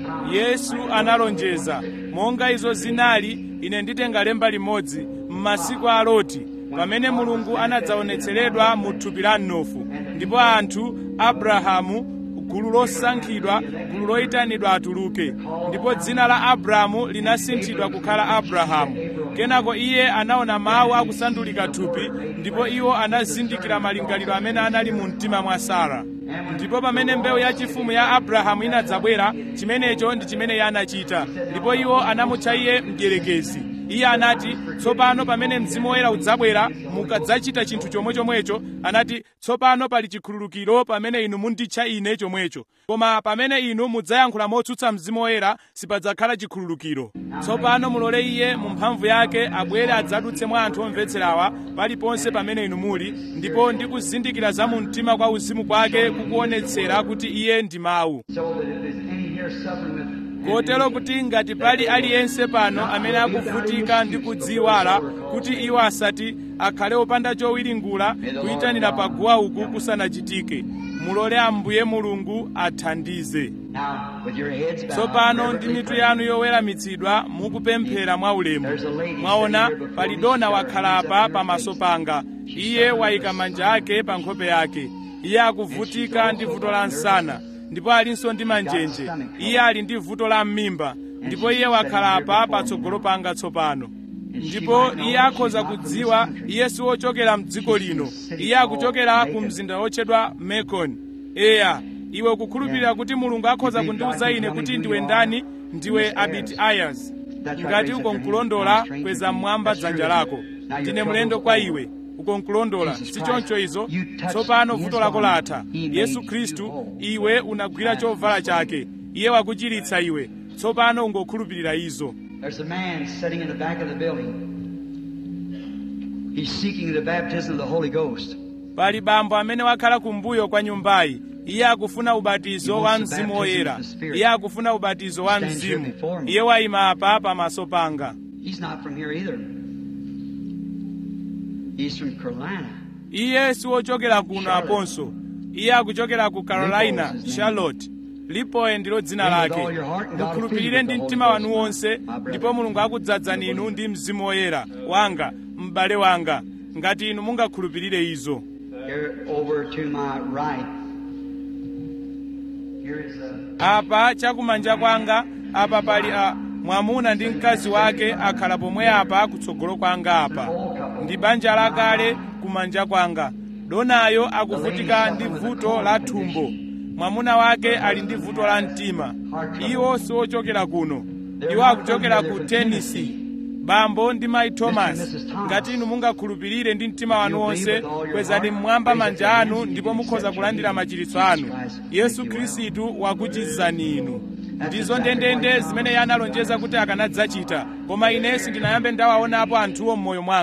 yesu analonjeza monga izo zinali ine nditenga lemba limodzi m'masiku a loti pamene mulungu anadzaonetseredwa mu thupi la mnofu ndipo anthu abrahamu gulu losankhidwa gulu loyitanidwa atuluke ndipo dzina la abrahamu linasinthidwa kukhala abrahamu kenako iye anaona mawu akusandulika thupi ndipo iwo anazindikira malingaliro amene anali mu mtima mwa sara ndipo pamene mbewu yachifumu ya abrahamu inadzabwera chimenecho ndi chimene iye anachita ndipo iwo anamutcha iye mdierekezi iye anati tsopano pamene mzimu woyera udzabwera mukadzachita chinthu chomwechomwecho anati tsopano pali chikhululukiro pamene inu munditcha ine chomwecho koma pamene inu mudzayankhula motsutsa mzimu woyera sipadzakhala chikhululukiro tsopano mulole iye mu mphamvu yake abwere adzadutse mwa anthu omvetserawa paliponse pamene inu muli ndipo ndi kuzindikira za mu mtima kwa uzimu kwake kukuonetsera kuti iye ndi mawu So that if there's any here suffering with kotero kuti ngati pali aliyense pano amene akuvutika ndi kudziwala kuti iwo asati akhale opanda chowiringula kuyitanira paguwa uku kusanachitike mulole ambuye mulungu athandize now with your heads bowed, tsopano ndi reverently mitu praying. yanu yoweramitsidwa mukupemphera mwaulemu mwaona pali dona wakhala apa pamaso panga iye wayika manja ake pa nkhope yake iye akuvutika ndi vuto la nsana ndipo alinso ndi manjenje iye ali ndi vuto la m'mimba ndipo iye wakhala apa patsogolo panga tsopano ndipo iye akhoza kudziwa iye si wochokera mdziko lino iye akuchokera ku mzinda wotchedwa mekoni eya iwe ukukhulupirira kuti mulungu akhoza kundiwuza ine kuti ndiwe ndani ndiwe abiti ayers ngati uko nkulondola kweza mmwamba dzanja lako ndine mlendo kwa iwe uko nkulondola si choncho izo tsopano vuto lako latha yesu khristu iwe unagwira chovala chake iye wakuchiritsa iwe tsopano ungokhulupirira izo There's a man sitting in the back of the building. He's seeking the baptism of the Holy Ghost. pali bambo amene wakhala kumbuyo kwa nyumbayi iye akufuna ubatizo wa mzimu woyera iye akufuna ubatizo wa mzimu iye wayima apa pamaso panga He's not from here either. He's from Carolina. iye siwochokera kuno aponso iye akuchokera ku carolina charlotte lipoe ndilo dzina lake mukhulupirire ndi mtima wanu wonse ndipo mulungu akudzadzani inu ndi mzimu woyera wanga m'bale wanga ngati inu mungakhulupirire izo Here over to my right. Here is a apa chakumanja kwanga apa pali a mwamuna ndi mkazi wake akhala pomwe apa kutsogolo kwanga apa ndi banja lakale kumanja kwanga donayo akuvutika ndi vuto la thumbo mwamuna wake ali ndi vuto la mtima iwo siwochokera kuno iwo akuchokera ku tennessee bambo ndi mayi thomas ngati inu mungakhulupirire ndi mtima wanu wonse kwezani mmwamba manja anu ndipo mukhoza kulandira machiritso anu yesu khristu wakuchizani inu ndizo ndendende zimene iye analonjeza kuti akanadzachita koma ine sindinayambe ndawaonapo anthuwo m'moyo mwanga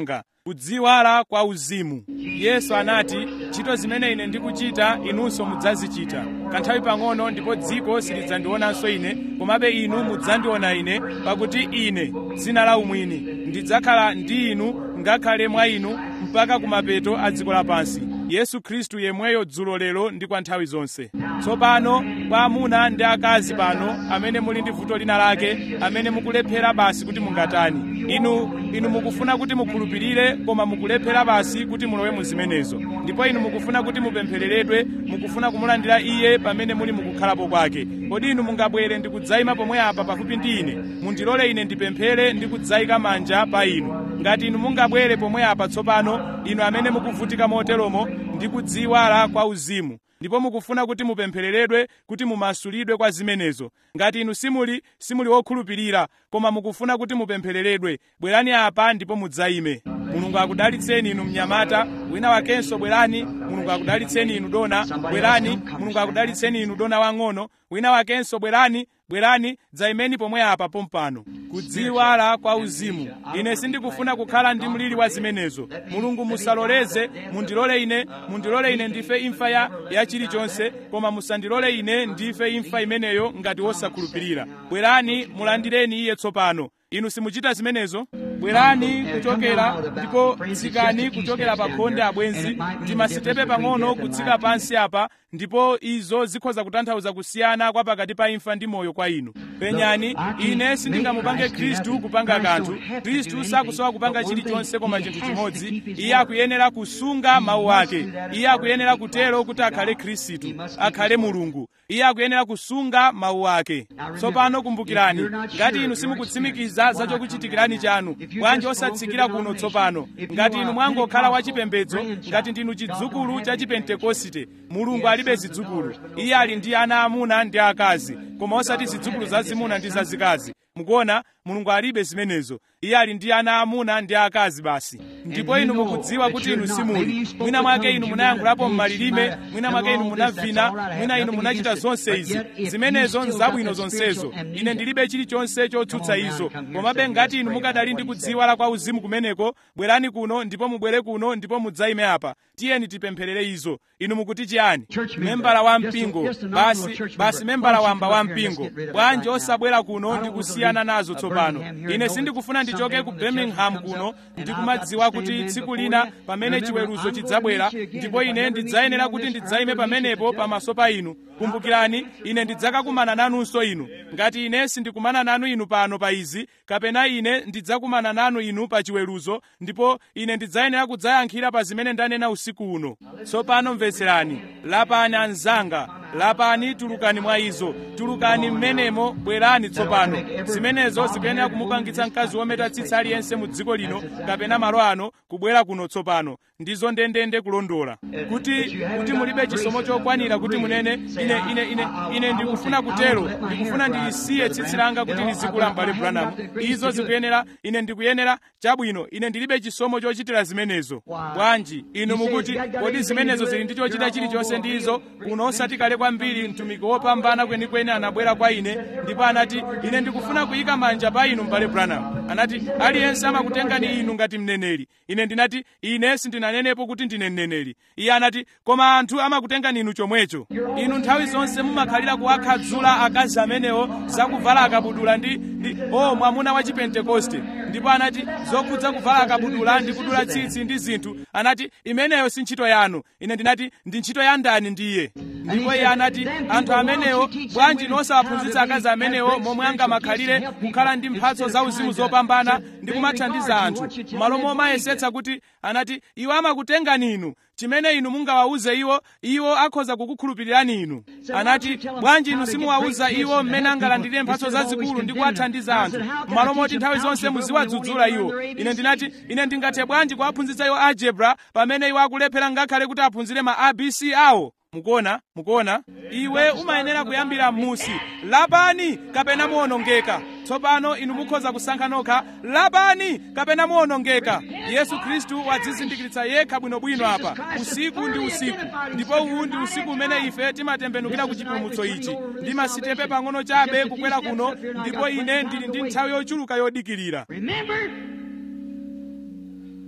kudziwala kwa uzimu yesu anati ntchito zimene ine ndikuchita inunso mudzazichita kanthawi pang'ono ndipo dziko silidzandionanso ine komabe inu mudzandiona ine pakuti ine dzina la umwini ndidzakhala ndi inu ngakhale mwa inu mpaka kumapeto a dziko lapansi yesu khristu yemweyo dzulo lero ndi kwa nthawi zonse tsopano kwa amuna ndi akazi pano amene muli ndi vuto lina lake amene mukulephera basi kuti mungatani inu inu mukufuna kuti mukhulupirire koma mukulephera basi kuti mulowe mu zimenezo ndipo inu mukufuna kuti mupemphereredwe mukufuna kumulandira iye pamene muli mukukhalapo kwake kodi inu mungabwere ndi kudzayima pomwe apa pafupi ndi ine mundilole ine ndipemphere ndi kudzayika manja pa inu ngati inu mungabwere pomwe apa tsopano inu amene mukuvutika moteromo ndi kudziwala kwa uzimu ndipo mukufuna kuti mupemphereredwe kuti mumasulidwe kwa zimenezo ngati inu simuli simuli wokhulupirira koma mukufuna kuti mupemphereredwe bwerani apa ndipo mudzayime mulungu akudalitseni inu mnyamata wina wakenso bwerani mulungu akudalitseni inu dona bwerani mulungu akudalitseni inu dona wang'ono wina wakenso bwerani bwerani dzayimeni pomwe apa pompano kudziwala kwa uzimu ine sindikufuna kukhala ndi mliri wa zimenezo mulungu musaloleze mundilole ine mundilole ine ndife imfa ya, ya chilichonse koma musandilole ine ndife imfa imeneyo ngati wosakhulupirira bwerani mulandireni iye tsopano inu simuchita zimenezo bwerani kuchokera ndipo tsikani kuchokera pa khonde abwenzi ndi masitepe pang'ono kutsika pansi apa ndipo izo zikhoza kutanthauza kusiyana kwa pakati pa imfa ndi moyo kwa inu penyani ine sindingamupange khristu kupanga kanthu khristu sakusowa kupanga chilichonse koma chinthu chimodzi iye akuyenera kusunga mawu ake iye akuyenera kutero kuti akhale khristu akhale mulungu iye akuyenera kusunga mawu ake tsopano kumbukirani ngati inu simukutsimikiza za chokuchitikirani chanu bwanji osatsikira kuno tsopano ngati inu mwangokhala wachipembedzo ngati ndinu chidzukulu cha chipentekosite mulungu alibe zidzukulu iye ali ndi ana amuna ndi akazi koma osati zidzukulu zazimuna ndi zazikazi mukuona mulungu alibe zimenezo iye ali ndi ana amuna ndi akazi basi ndipo inu mukudziwa kuti inu simuli mwina mwake inu munayankhulapo m'malilime mwina mwake inu munavina mwina inu munachita zonse izi zimenezo nzabwino zonsezo ine ndilibe chilichonse chotsutsa izo komabe ngati inu mukadali ndi kudziwala kwa uzimu kumeneko bwerani kuno ndipo mubwere kuno ndipo mudzayime apa tiyeni tipempherere izo inu mukuti chiyani membala wa mpingo basi basi membala wamba wa mpingo bwanji osabwera kuno ndi kusiyana nazo tsopano ine sindikufuna ndichoke ku birmingham kuno ndikumadziwa kuti tsiku lina pamene chiweruzo chidzabwera ndipo ine ndidzayenera kuti ndidzayime pamenepo pamaso pa inu kumbukirani ine ndidzakakumana nanunso inu ngati ine sindikumana nanu inu pano pa izi kapena ine ndidzakumana nanu inu pa chiweruzo ndipo ine ndidzayenera kudzayankhira pa zimene ndanena usiku uno tsopano mvetserani lapani anzanga lapani tulukani mwa izo tulukani mmenemo bwerani tsopano zimenezo zikuyenera kumupangitsa mkazi wometa tsitsi aliyense mu dziko lino kapena malo ano kubwera kuno tsopano ndizo ndendende kulondola kuti kuti mulibe chisomo chokwanira kuti munene ine ine ine ine ndikufuna kutero ndikufuna ndilisiye tsitsi langa kuti lizikula mbale Branham izo zikuyenera ine ndikuyenera chabwino ine ndilibe chisomo chochitira zimenezo bwanji inu mukuti kodi zimenezo zili ndi chochita chilichonse ndi izo kuno osati kale kwambiri mtumiki wopambana kwenikweni anabwera kwa ine ndipo anati ine ndikufuna kuyika manja pa inu mbale Branham anati aliyense amakutengani inu ngati mneneri ine ndinati ine sindinanenepo kuti ndine mneneri iye anati koma anthu amakutengani inu chomwecho inu nthawi zonse mumakhalira kuwakhadzula akazi amenewo zakuvala akabudula ndi, ndi o oh, mwamuna wa chipentekoste ndipo anati zokhudza kuvala akabudula ndi kudula tsitsi ndi zinthu anati imeneyo si ntchito yanu ine ndinati ndi ntchito ya ndani ndiye ndipo iye anati anthu amenewo bwanji nosawaphunzitsa akazi amenewo momwe angamakhalire kukhala ndi mphatso zauzimu zopambana ndi kumathandiza anthu malo momayesetsa kuti anati iwo amakutengani inu chimene inu mungawawuze iwo iwo akhoza kukukhulupirirani inu anati bwanji inu simuwawuza iwo mmene angalandire mphatso zazikulu ndi kuwathandiza anthu malo moti nthawi zonse muziwadzudzula iwo ine ndinati ine ndingathe bwanji kuwaphunzitsa iwo algebra pamene iwo akulephera ngakhale kuti aphunzire ma abc awo mukuona mukuona iwe umayenera kuyambira m'musi lapani kapena muwonongeka tsopano inu mukhoza kusankha nokha lapani kapena muwonongeka yesu khristu wadzizindikiritsa yekha bwinobwino apa usiku ndi usiku ndipo uwu ndi usiku umene ife timatembenukira ku chipulumutso ichi ndi masitepe pang'ono chabe kukwera kuno ndipo ine ndili ndi nthawi yochuluka yodikirira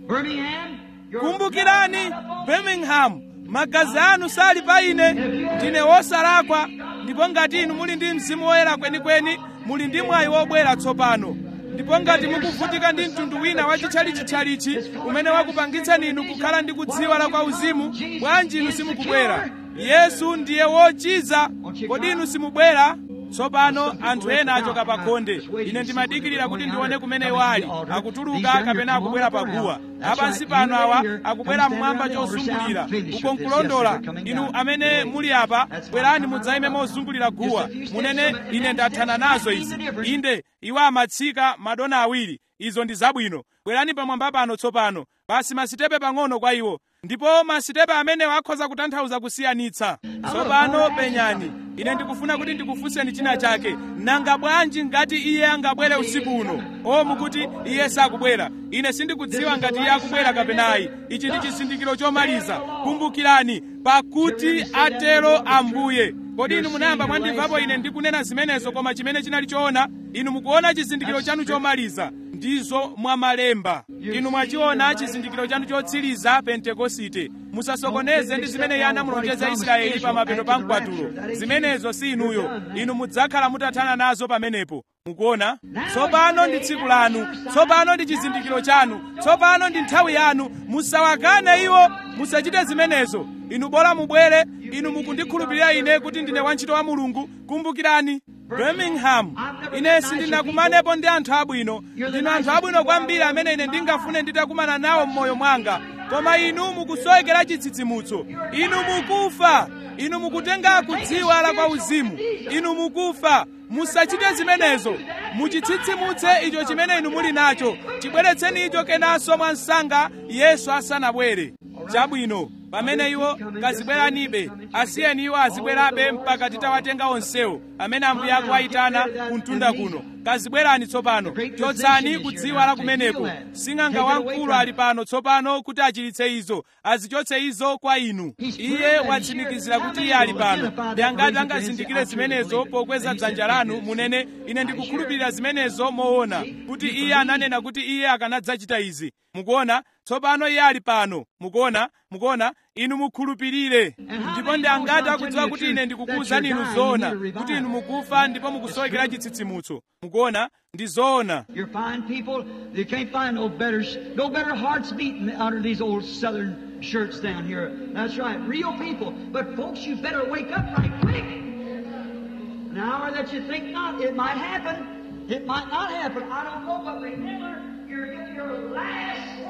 Birmingham, your blood kumbukirani is not upon me. birmingham magazi anu sali pa ine ndine wosalakwa ndipo ngati inu muli ndi mzimu woyera kwenikweni muli ndi mwayi wobwera tsopano ndipo ngati mukuvutika ndi mtundu wina wa chitchalichitchalichi umene wakupangitsani inu kukhala ndi kudziwa la kwa uzimu bwanji inu simukubwera yesu ndiye wochiza kodi inu simubwera tsopano anthu ena achoka pa khonde ine ndimadikirira kuti ndione kumene iwo ali akutuluka kapena akubwera paguwa apansi pano awa akubwera mmwamba chozungulira uko nkulondola inu amene muli apa bwerani mudzayime mozungulira guwa munene ine ndathana nazo izi inde iwo amatsika madona awiri izo ndi zabwino bwerani pamwamba pano tsopano basi masitepe pang'ono kwa iwo ndipo masitepe amenewo akhoza kutanthauza kusiyanitsa tsopano penyani ine ndikufuna kuti ndikufunseni china chake nanga bwanji ngati iye angabwere usiku uno o mukuti iye sakubwera ine sindikudziwa ngati iye akubwera kapenayi ichi ndi chizindikiro chomaliza kumbukirani pakuti atero ambuye kodi inu munayamba mwandimvapo ine ndikunena zimenezo koma chimene chinali choona inu mukuona chizindikiro chanu chomaliza ndizo mwamalemba inu mwachiona chizindikiro chanu chotsiriza pentekosite musasokoneze ndi zimene iye anamulonjeza israeli pa mapeto pa mkwatulo zimenezo si inuyo inu mudzakhala mutathana nazo pamenepo mukuona tsopano ndi tsiku lanu tsopano ndi chizindikiro chanu tsopano ndi nthawi yanu musawakane iwo musachite zimenezo inu bora mubwere inu mukundikhulupirira ine kuti ndine wantchito wa mulungu kumbukirani birmingham ine sindinakumanepo ndi anthu abwino ndinu anthu abwino kwambiri amene ine ndingafune nditakumana nawo m'moyo mwanga koma inu mukusowekera chitsitsimutso inu mukufa inu mukutenga kudziwa la kwa uzimu inu mukufa musachite zimenezo muchitsitsimutse icho chimene inu muli nacho chibweretseni icho kenanso mwa msanga yesu asanabwere chabwino pamene iwo kazibweranibe asiyeni iwo azibwerabe mpaka titawatenga onsewo amene ambuye akuwayitana kumtunda kuno kazibwerani tsopano chotsani kudziwa la kumeneko sing'anga wamkulu ali pano tsopano kuti achiritse izo azichotse izo kwa inu iye watsimikizira kuti iye ali pano ndi angati angazindikire zimenezo pokweza dzanja lanu munene ine ndikukhulupirira zimenezo moona kuti iye ananena kuti iye akanadzachita izi mukuona tsopano iye ali pano mukuona mukuona inu mukhulupirire ndipo ndi angati akudziwa kuti ine ndikukuwuzani inu zoona kuti inu mukufa ndipo mukusowekera chitsitsimutso mukuona ndi zoona You're fine people. You can't find no better, no better hearts beating under these old southern shirts down here. That's right, real people. But folks, you better wake up right quick. An hour that you think not, it might happen. It might not happen. I don't know, but remember, you're getting your last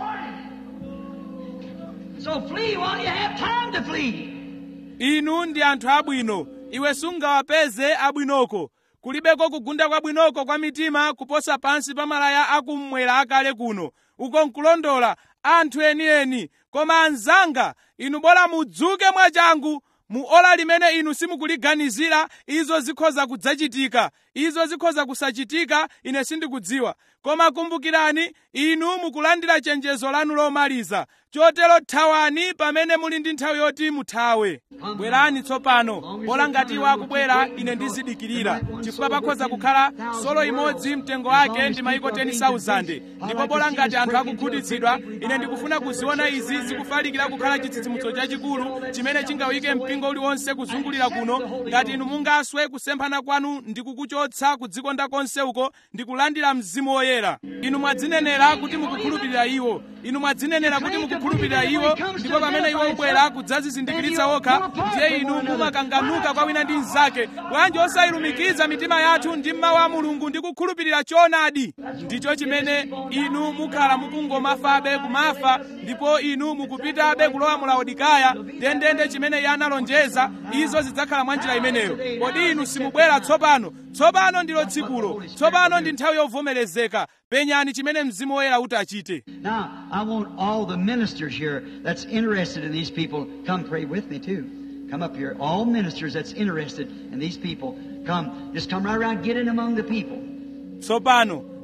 warning. So flee while you have time to flee. inu ndi anthu abwino iwe sungawapeze abwinoko kulibeko kugunda kwabwinoko kwa mitima kuposa pansi pa malaya akummwera akale kuno uko nkulondola anthu enieni koma anzanga inu bora mudzuke mwachangu mu ola limene inu simukuliganizira izo zikhoza kudzachitika izo zikhoza kusachitika ine sindikudziwa koma kumbukirani inu mukulandira chenjezo lanu lomaliza chotero thawani pamene muli ndi nthawi yoti muthawe bwerani tsopano bola ngati iwo akubwera ine ndizidikirira chifukwa pakhoza kukhala solo imodzi mtengo wake ndi maiko 10,000 ndipo bola ngati anthu akukhutitsidwa ine ndikufuna kuziona izi zikufalikira kukhala chitsitsimutso chachikulu chimene chingawike mpingo uliwonse kuzungulira kuno ngati inu mungaswe kusemphana kwanu ndi kukuchotsa kudzikonda konse uko ndi kulandira mzimu woyera inu mwadzinenera kuti mukukhulupirira iwo inu mwadzinenera kuti mukukhulupirira iwo ndipo pamene iwo ubwera kudzazizindikiritsa okha ndiye inu mumakanganuka kwa wina ndi mnzake bwanji osayilumikiza mitima yathu ndi mawu a mulungu ndi kukhulupirira choonadi ndicho chimene inu mukhala mukungomafabe kumafa ndipo inu mukupitabe kulowa mu laodikaya ndendende chimene iye analonjeza izo zidzakhala mwa njira imeneyo kodi inu simubwera tsopano tsopano ndilo tsikulo tsopano ndi nthawi yovomerezeka penyani chimene mzimu woyera uti achite Now, I want all the ministers here that's interested in these people come pray with me too. Come up here. All ministers that's interested in these people, come. Just come right around, get in among the people. tsopano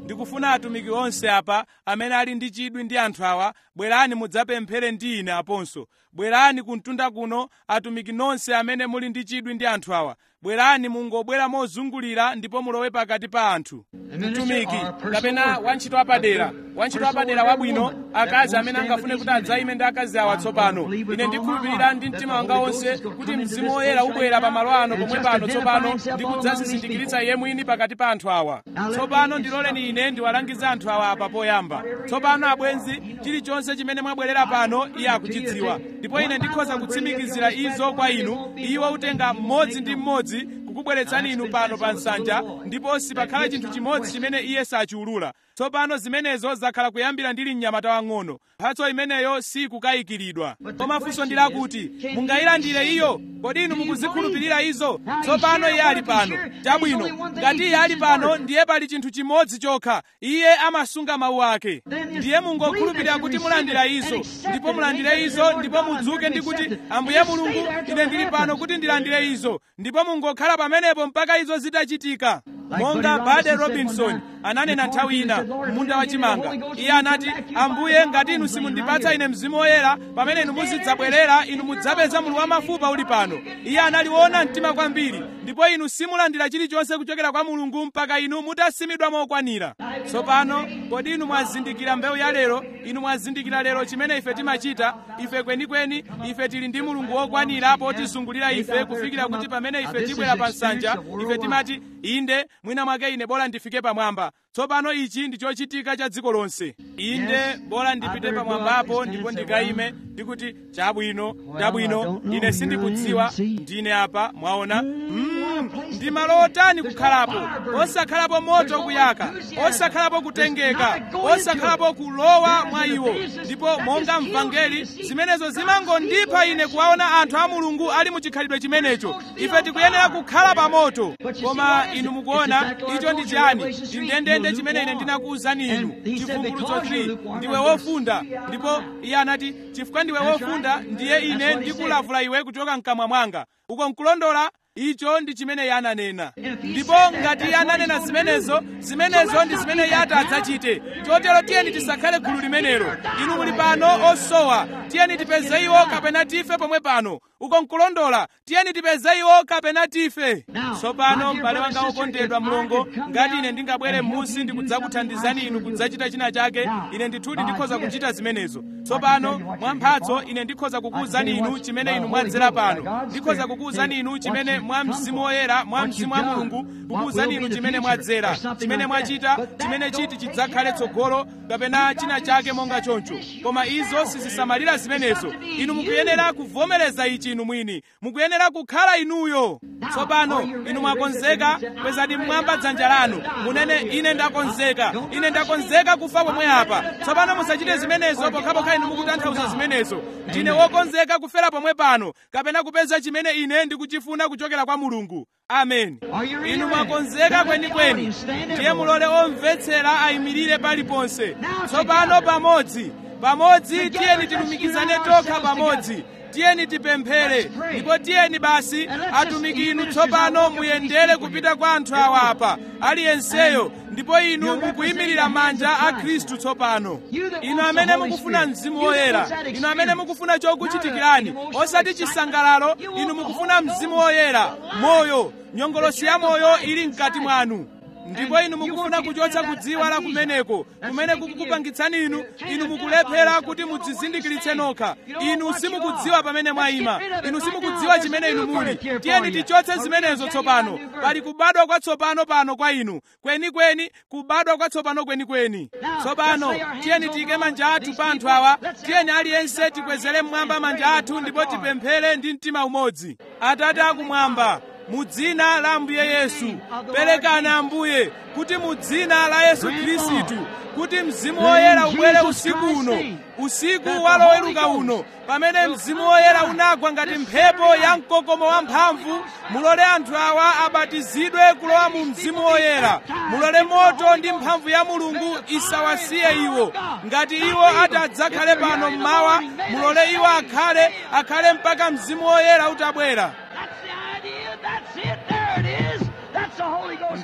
ndikufuna atumiki onse apa amene ali ndi chidwi ndi anthu awa bwerani mudzapemphere ndi ine aponso bwerani kumtunda kuno atumiki nonse amene muli ndi chidwi ndi anthu awa bwerani mungobwera mozungulira ndipo mulowe pakati pa anthu mtumiki kapena wantchito wapadera wantchito wapadera wabwino akazi amene angafune kuti adzayime ndi akazi awa tsopano ine ndikhulupirira ndi mtima wanga wonse kuti mzimu woyera ubwera pamalo ano pomwe pano tsopano ndi kudzazizindikiritsa iye mwini pakati pa anthu awa tsopano ndiloleni ine ndiwalangize anthu awa apa poyamba tsopano abwenzi chilichonse chimene mwabwerera pano iye akuchidziwa ndipo ine ndikhoza kutsimikizira izo kwa inu iwo utenga mmodzi ndi mmodzi kukubweretsani inu pano pa nsanja ndipo sipakhala chinthu chimodzi chimene iye sachiulula tsopano zimenezo zakhala kuyambira ndili mnyamata wang'ono mphatso imeneyo sikukayikiridwa koma funso ndi lakuti mungayilandire iyo kodi inu mukuzikhulupirira izo tsopano iye ali pano chabwino ngati iye ali pano ndiye pali chinthu chimodzi chokha iye amasunga mawu ake ndiye mungokhulupirira kuti mulandira izo ndipo mulandire izo ndipo mudzuke ndi kuti ambuye mulungu ine ndili pano kuti ndilandire izo ndipo mungokhala pamenepo mpaka izo zitachitika monga bade robinson ananena nthawi ina munda wachimanga iye anati ambuye ngati inu simundipatsa ine mzimu woyera pamene inu muzidzabwerera inu mudzapeza mulu wamafupa uli pano iye anali woona mtima kwambiri ndipo inu simulandira chilichonse kuchokera kwa mulungu mpaka inu mutasimidwa mokwanira tsopano kodi inu mwazindikira mbewu ya lero inu mwazindikira lero chimene ife timachita ife kwenikweni ife tili ndi mulungu wokwanira potizungulira ife kufikira kuti pamene ife tibwera pa nsanja ife timati inde mwina mwake ine bola ndifike pamwamba tsopano ichi ndi chochitika cha dziko lonse inde bola ndipite pamwambapo ndipo ndikayime ndikuti chabwino chabwino ine sindikudziwa ndine apa mwaona mm, ndi malo otani kukhalapo osakhalapo moto kuyaka osakhalapo kutengeka osakhalapo kulowa mwa iwo ndipo monga mvangeli zimenezo zimangondipha ine kuwaona anthu a mulungu ali mu chikhalidwe chimenecho ife tikuyenera kukhala pa moto koma inu mukuona icho ndi chiyani ndi ndendende chimene ine ndinakuwuzani inu chivumbulutso 3 ndiwe wofunda ndipo iye anati chifukwa ndiwe wofunda ndiye ine ndikulavula iwe kuchoka mkamwa mwanga uko nkulondola icho ndi chimene iye ananena ndipo ngati iye ananena zimenezo zimenezo ndi zimene iye adzachite chotero tiyeni tisakhale gulu limenelo inu muli pano osowa tiyeni tipeze iwo kapena tife pomwe pano uko nkulondola tiyeni tipeze iwo kapena tife tsopano m'bale wanga wokondedwa mlongo ngati ine ndingabwere m'munsi ndikudzakuthandizani inu kudzachita china chake ine ndithudi ndikhoza kuchita zimenezo tsopano mwa mphatso ine ndikhoza kukuwuzani inu chimene inu mwadzera pano ndikhoza kukuwuzani inu chimene mwa mzimu woyera mwa mzimu wa mulungu kukuwuzani inu chimene mwadzera chimene mwachita chimene chiti chidzakhale tsogolo kapena china chake monga choncho koma izo sizisamalira zimenezo inu mukuyenera kuvomereza ichi inu mwini mukuyenera kukhala inuyo tsopano inu mwakonzeka kwezani mmwamba dzanja lanu munene ine ndakonzeka ine ndakonzeka kufa pomwe apa tsopano musachite zimenezo pokhapokha inu mukutanthauza zimenezo ndine wokonzeka kufera pomwe pano kapena kupeza chimene ine ndikuchifuna kuchokera kwa mulungu amen inu mwakonzeka kwenikweni ndiye mulole omvetsera ayimirire paliponse tsopano pamodzi pamodzi tiyeni tilumikizane tokha pamodzi tiyeni tipemphere ndipo tiyeni basi atumiki inu tsopano muyendere kupita kwa anthu awa apa aliyenseyo ndipo inu mukuyimirira manja a khristu tsopano inu amene mukufuna mzimu woyera inu amene mukufuna chokuchitikirani osati chisangalalo inu mukufuna mzimu woyera moyo nyongolosi ya moyo ili mkati mwanu ndipo inu mukufuna kuchotsa kudziwa la kumeneko kumene kukukupangitsani inu inu mukulephera kuti mudzizindikiritse nokha inu simukudziwa pamene mwayima inu simukudziwa chimene inu muli tiyeni tichotse zimenezo tsopano pali kubadwa kwatsopano pano kwa inu kwenikweni kubadwa kwatsopano kwenikweni tsopano tiyeni tiyike manja athu pa anthu awa tiyeni aliyense tikwezere mmwamba manja athu ndipo tipemphere ndi mtima umodzi atate akumwamba mu dzina la ambuye yesu perekani ambuye kuti mu dzina la yesu khristu kuti mzimu woyera ubwere usiku uno usiku wa loweruka uno pamene mzimu woyera unagwa ngati mphepo ya mkokomo wamphamvu mulole anthu awa abatizidwe kulowa mu mzimu woyera mulole moto ndi mphamvu ya mulungu isawasiye iwo ngati iwo ati adzakhale pano mmawa mulole iwo akhale akhale mpaka mzimu woyera utabwera That's the idea. That's it. There it is. That's the Holy Ghost.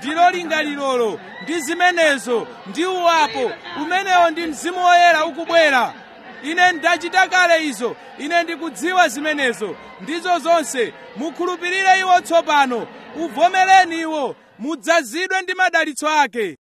ndilo lingalilolo ndi zimenezo ndi uwapo umenewo ndi mzimu woyera ukubwera ine ndachita kale izo ine ndikudziwa zimenezo ndizo zonse mukhulupirire iwo tsopano uvomereni iwo mudzazidwe ndi madalitso ake